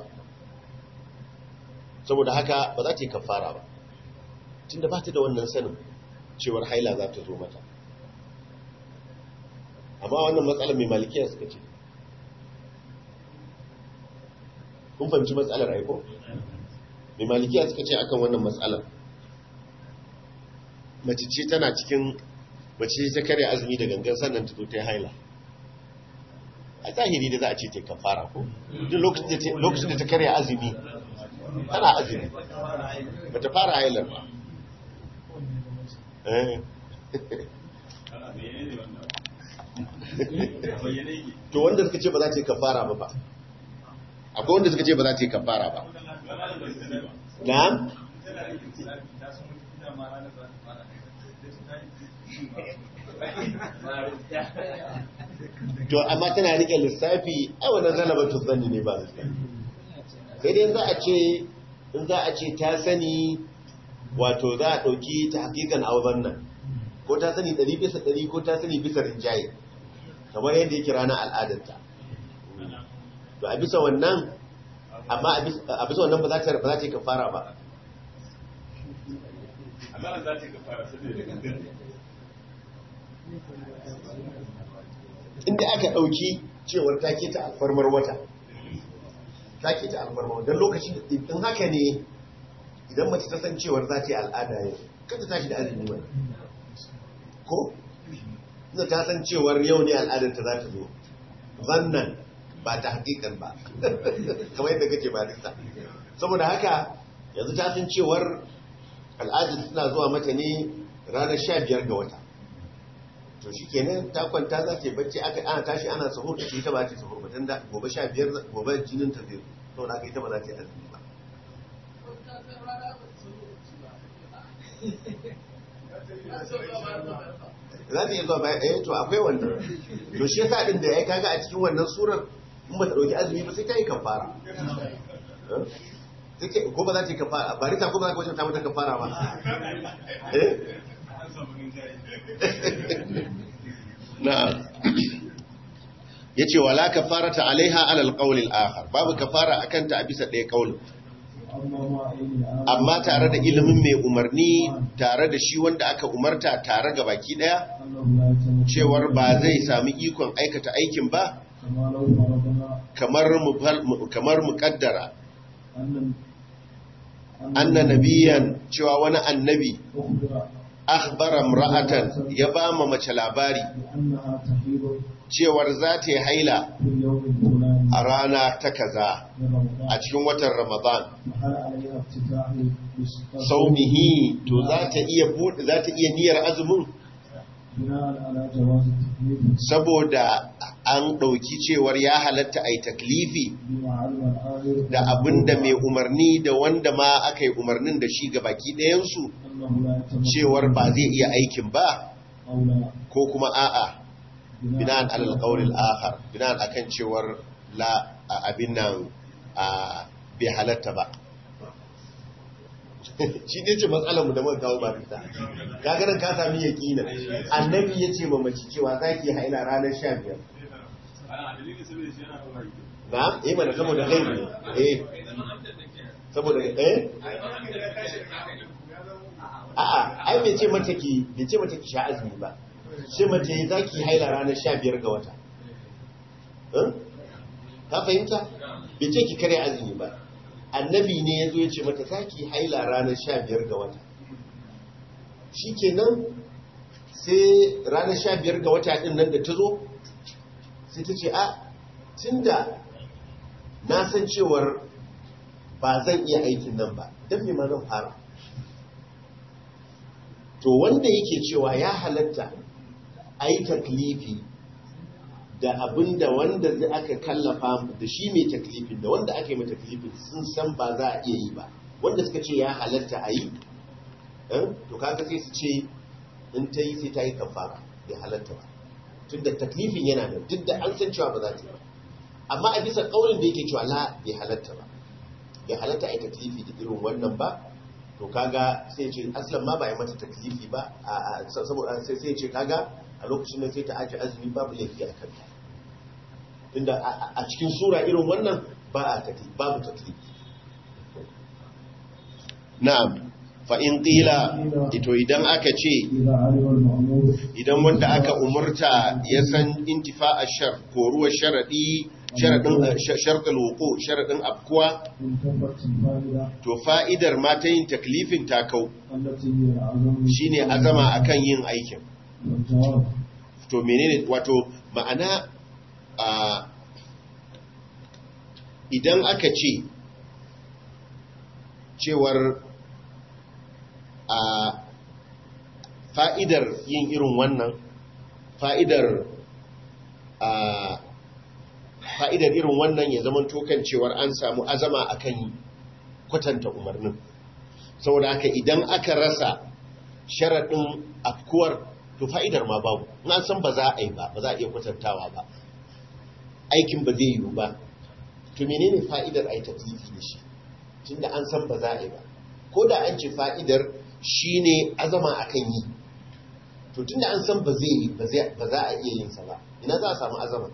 A: saboda haka ba za ta yi kafara ba tunda ba ta da wannan sanin cewar haila za ta zo mata amma wannan matsalar mai malikiya suka ce kun fahimci matsalar aiko? mai malikiya suka ce akan wannan matsalar mace ce tana cikin mace ce ta karya azumi da gangan sannan ta zo ta yi haila a zahiri da za a ce ta kafara ko duk lokacin da ta karya azumi tana azumi ba ta fara hailar ba to wanda suka ce ba za ta yi kafara ba ba akwai wanda suka ce ba za ta yi kafara ba na'am to amma tana rike lissafi a wannan zalaba to zanni ne ba sai dai za a ce in za a ce ta sani wato za a ɗauki ta hakikan auzan nan ko ta sani ɗari bisa ɗari ko ta sani bisa rinjaye kamar yadda yake ranar al'adarta to a bisa wannan amma a bisa wannan ba za ta ba za ta yi kafara ba inda aka ɗauki cewar ta ke ta alfarmar wata ta ke ta alfarmar don lokacin in haka ne idan mace ta san cewar za ta yi al'ada yau kada tashi da azumi mai ko? inda ta san cewar yau ne al'adarta za ta zo zannan ba ta hakikan ba kamar yadda kake ba nisa saboda haka yanzu ta san cewar al'adar suna zuwa mata ne ranar sha biyar ga wata to shi kenan ta kwanta za ta yi bacci aka ana tashi ana sahur da ita ba ta sahur ba tun da gobe sha biyar gobe jinin ta zai to da aka ita ba za ta yi azumi ba za ta yi zuwa bayan ɗaya to akwai wannan to shi yasa ɗin da ya kaga a cikin wannan surar in ba ta ɗauki azumi ba sai ta yi kafara ko ba za ta yi kafara ba rita ko ba za ka wajen ta mata kafara ba eh na'am yace wala kafarata alaiha alal qawl al akhar babu kafara akan ta a bisa ɗaya qaulin amma tare da ilimin mai umarni tare da shi wanda aka umarta tare ga baki daya cewar ba zai sami ikon aikata aikin ba kamar mu kamar muqaddara anna nabiyan cewa wani annabi akhbara imra'atan ya ba ma mace labari cewar za ta yi haila a rana ta kaza a cikin watan ramadan saumihi to za ta iya buɗe za ta iya niyyar azumin saboda an ɗauki cewar ya halatta a yi taklifi da abin da mai umarni da wanda ma aka yi umarnin da shi ga baki ɗayansu cewar ba zai iya aikin ba ko kuma a'a binan alal qawlil akhar binan akan cewar la abin nan a bai halatta ba shi ne ce matsalarmu da muka kawo barista gagarin ka sami yaƙina annabi ya ce mamaci cewa za ki haila ranar sha biyar na yi mana saboda gaibu ne eh saboda eh a'a ai bai ce mata ki bai ce mata ki sha azumi ba sai mace za ki haila ranar sha biyar ga wata ka fahimta bai ce ki kare azumi ba annabi ne ya zo ya ce mata za ki haila ranar sha biyar ga wata shi kenan sai ranar sha biyar ga wata ɗin nan da ta zo sai ta ce a tun da na san cewar ba zan iya aikin nan ba don me ma zan fara to wanda yake cewa ya halatta a yi taklifi da abin da wanda aka kallafa da shi mai taklifin da wanda aka yi mai taklifin sun san ba za a iya yi ba wanda suka ce ya halatta a yi to kaga sai su ce in ta yi sai ta yi kafara bai halatta ba tun da taklifin yana da duk da an san cewa ba za ta yi ba amma a bisa kaurin da yake cewa la bai halatta ba bai halatta a yi taklifi da irin wannan ba to kaga sai ce aslan ma ba yi mata taklifi ba saboda sai sai ce kaga a lokacin da sai ta aji azumi babu laifi a kanta tunda a cikin sura irin wannan ba a taklifi babu taklifi na'am fa in qila ito idan aka ce idan wanda aka umurta ya san intifa ashar ko ruwa sharadi sharadin sharɗin wuku sharadin afkuwa to fa'idar mata yin taklifin takau shine azama akan yin aikin to menene wato ma'ana a idan aka ce cewar a fa'idar yin irin wannan fa'idar a fa'idar irin wannan ya zama tokan cewar an samu azama akan kwatanta umarnin saboda haka idan aka rasa sharaɗin afkuwar to fa'idar ma babu na san ba za a yi ba ba za a iya kwatantawa ba aikin ba zai yiwu ba to menene fa'idar a yi taklifi da shi tun da an san ba za a yi ba ko da an ce fa'idar shi ne azama akan yi to tun da an san ba za a iya yinsa ba ina za a samu azama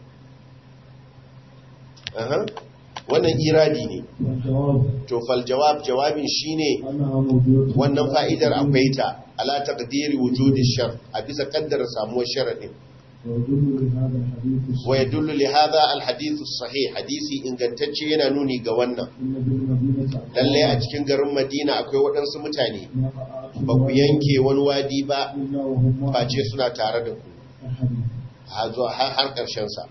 A: wannan iradi ne to fal jawab jawabin shine wannan fa'idar akwai ta ala taqdiri wujudi shar a bisa kaddara samuwar sharadin wa yadullu li hadha al hadith sahih hadisi ingantacce yana nuni ga wannan lalle a cikin garin Madina akwai waɗansu mutane ba ku yanke wani wadi ba face suna tare da ku har ƙarshen sa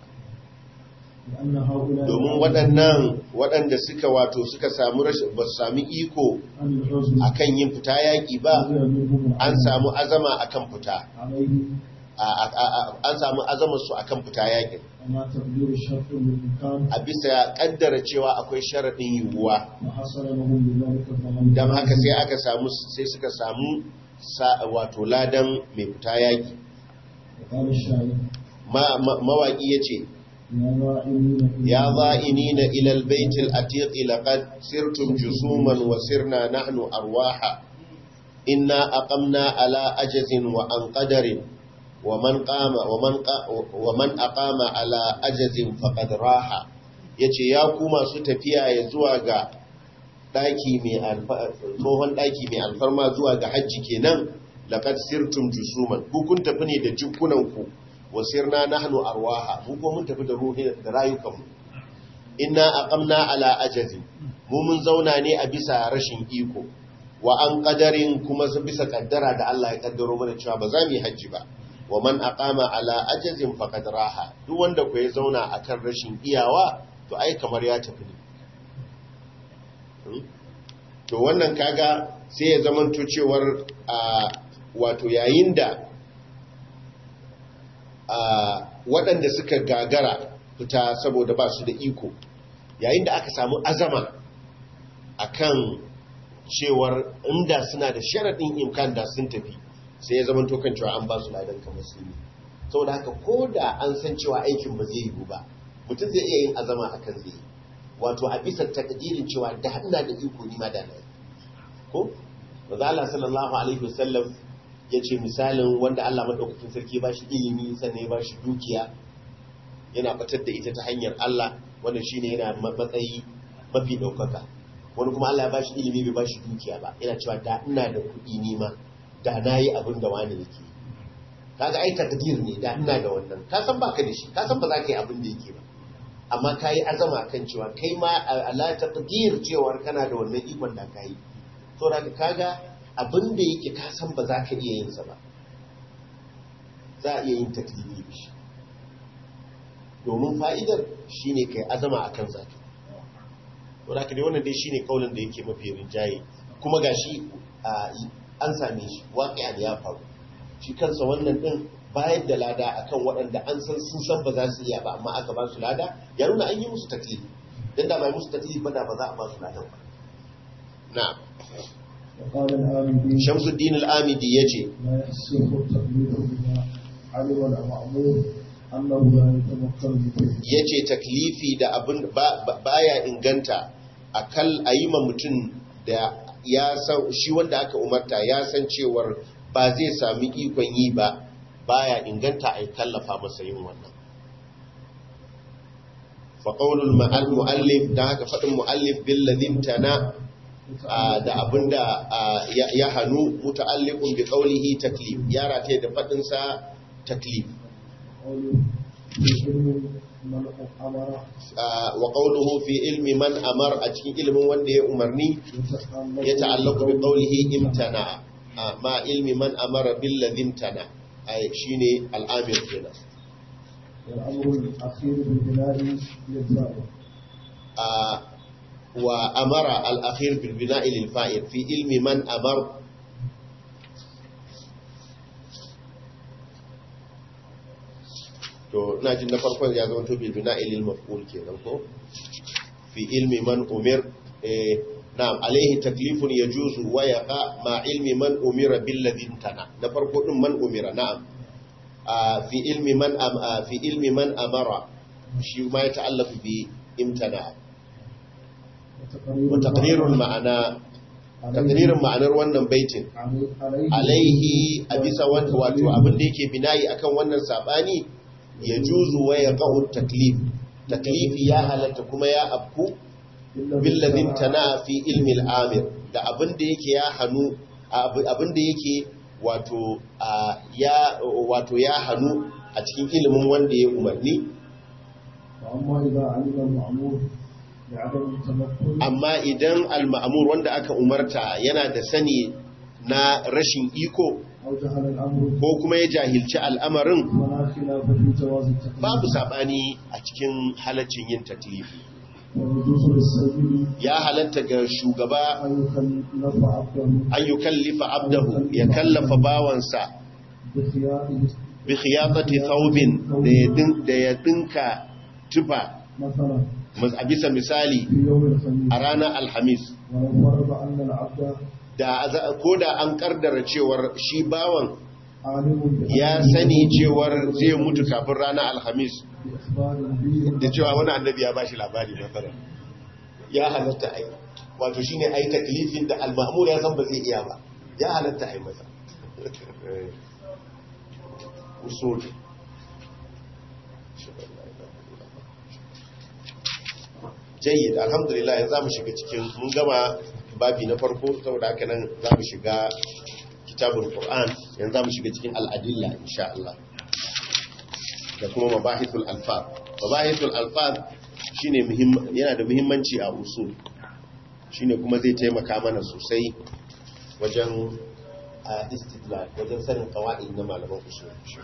A: domin waɗannan waɗanda suka wato suka samu rashin ba su sami iko akan yin fita yaƙi ba an samu azama akan fita an samu azamar su akan fita yaƙin a bisa ƙaddara cewa akwai sharaɗin yiwuwa don haka sai aka samu sai suka samu wato ladan mai fita yaƙi mawaƙi ya ce يا ضائنين إلى البيت الأتيق لقد سرتم جسوما وسرنا نحن أرواحا إنا أقمنا على أجز وأن قدر ومن قام ومن, ومن أقام على أجز فقد راح yace ya ku masu tafiya ya zuwa ga daki mai tsohon daki mai alfarma zuwa ga hajji kenan laqad sirtum jusuman ku kun tafi ne da jikunanku wasirna nahnu arwaha mu ko mun tafi da ruhi da rayukanmu inna aqamna ala ajazi mu mun zauna ne a bisa rashin iko wa an qadarin kuma bisa kaddara da Allah ya kaddaro mana cewa ba za mu yi haji ba wa man aqama ala ajazin faqad raha duk wanda ku ya zauna akan rashin iyawa to ai kamar ya tafi ne to wannan kaga sai ya zamanto cewar wato yayin da waɗanda suka gagara fita saboda ba su da iko yayin da aka samu azama akan cewar inda suna da sharaɗin imkan da sun tafi sai ya zama tokan cewa an ba su ladan kamar su ne saboda haka ko da an san cewa aikin ba zai yiwu ba mutum zai iya yin azama akan zai yi wato a bisa takdirin cewa da ina da iko ni ma da na ko maza Allah sallallahu alaihi wasallam ya ce misalin wanda Allah madaukakin sarki ba shi ilimi sannan ya ba shi dukiya yana batar da ita ta hanyar Allah wanda shine yana matsayi mafi daukaka wani kuma Allah ya ba shi ilimi bai ba shi dukiya ba yana cewa da ina da kuɗi ni ma da na yi abin da wani yake kaga ai takdir ne da ina da wannan ka san baka da shi ka san ba za ka yi abin da yake ba amma ka yi azama kan cewa kai ma ala taqdir cewar kana da wannan ikon da ka yi to da kaga abin da yake ka san ba za ka iya yin sa ba za a iya yin takdiri da shi domin fa'idar shine kai azama akan zaki to da dai wannan dai shine kaulin da yake mafi rinjaye kuma gashi an same shi waƙi'a da ya faru shi kansa wannan din bayar da lada akan waɗanda an san sun san ba za su iya ba amma aka ba su lada ya nuna an yi musu taklifi dan da bai musu taklifi ba da ba za a ba su ladan ba na'am
B: وقال الآمدي
A: Shamsuddin al-Amidi yace
B: لا يصح التقليد بما علم المأمور أنه لا يتمكن من
A: yace taklifi da abin ba- ba- baya inganta akal ayima mutum da ya san shi wanda aka umarta ya san cewar ba zai sami ikon yi ba baya inganta a kallafa masa yin wannan faƙaunin mu'allif da haka faɗin mu'allif billazim tana da abinda ya- ya hannu muta'alliqun bi qawlihi taklif ya rataye da faɗinsa taklif
B: قوله في علم من أمر
A: wa qawluhu fi ilmi man amar a cikin ilimin wanda ya umarni ya ta'allaqu bi qawlihi imtana ma ilmi man amara bil ladhi imtana ai shine al'amir kenan
B: والأمر الأخير بالبناء للفاعل
A: a wa amara al-akhir bil bina'i lil fa'il fi ilmi man amar to ina jin na farkon ya zama to bil bina'i lil maf'ul kenan ko fi ilmi man umir eh na'am alaihi taklifun yajuzu wa yaqa ma ilmi man umira bil ladhi tana na farko din man umira na'am a fi ilmi man am a fi ilmi man amara shi ma ya ta'allaqu bi imtana wa taqrirul ma'ana taqrirul ma'anar wannan baitin alaihi a bisa wanda wato abin da yake binayi akan wannan sabani ya juzu wa ya ƙa'u taklif taklifi ya halatta kuma ya afku billadin tana fi ilmi al'amir da abin da yake ya hannu abin da yake wato ya wato ya hannu a cikin ilimin wanda ya umarni
B: وأما إذا علم المأمور بعدم التمكن
A: amma idan al-ma'mur wanda aka umarta yana da sani na rashin iko
B: أو جهل الأمر
A: ko kuma ya jahilci al'amarin
B: ولا خلاف في جواز التكليف
A: babu sabani a cikin halaccin yin taklifi
B: ويجوز للسيد
A: ya halatta ga shugaba
B: أن يكلف عبده
A: an yi kallifa abdahu ya kallafa bawansa
B: بخياره
A: bi khiyatati thawbin da ya din da ya dinka tufa
B: مثلا
A: mas- a bisa misali
B: في يوم الخميس
A: a ranar alhamis
B: ولو فرض أن العبد
A: da za- ko da an kardara cewar shi bawan
B: عالم
A: ya sani cewar zai mutu kafin ranar alhamis
B: بإخبار به
A: da cewa wani annabi ya bashi labari na fara ya halatta ai wato shine ai taklifin da al-ma'mur ya san ba zai iya ba ya halatta ai masa usul jayyid alhamdulillah yanzu zamu shiga cikin mun gama babi na farko saboda haka nan zamu shiga kitabul qur'an yanzu zamu shiga cikin al-adilla insha Allah da kuma mabahithul alfaz mabahithul alfaz shine muhim yana da muhimmanci a usul shine kuma zai taimaka mana sosai wajen a istidlal wajen sanin qawaid na malaman usul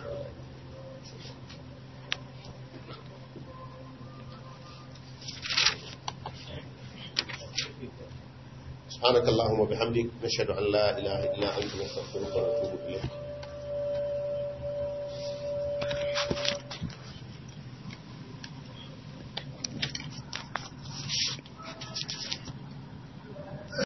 A: سبحانك اللهم وبحمدك نشهد أن لا إله إلا أنت نستغفرك ونتوب إليك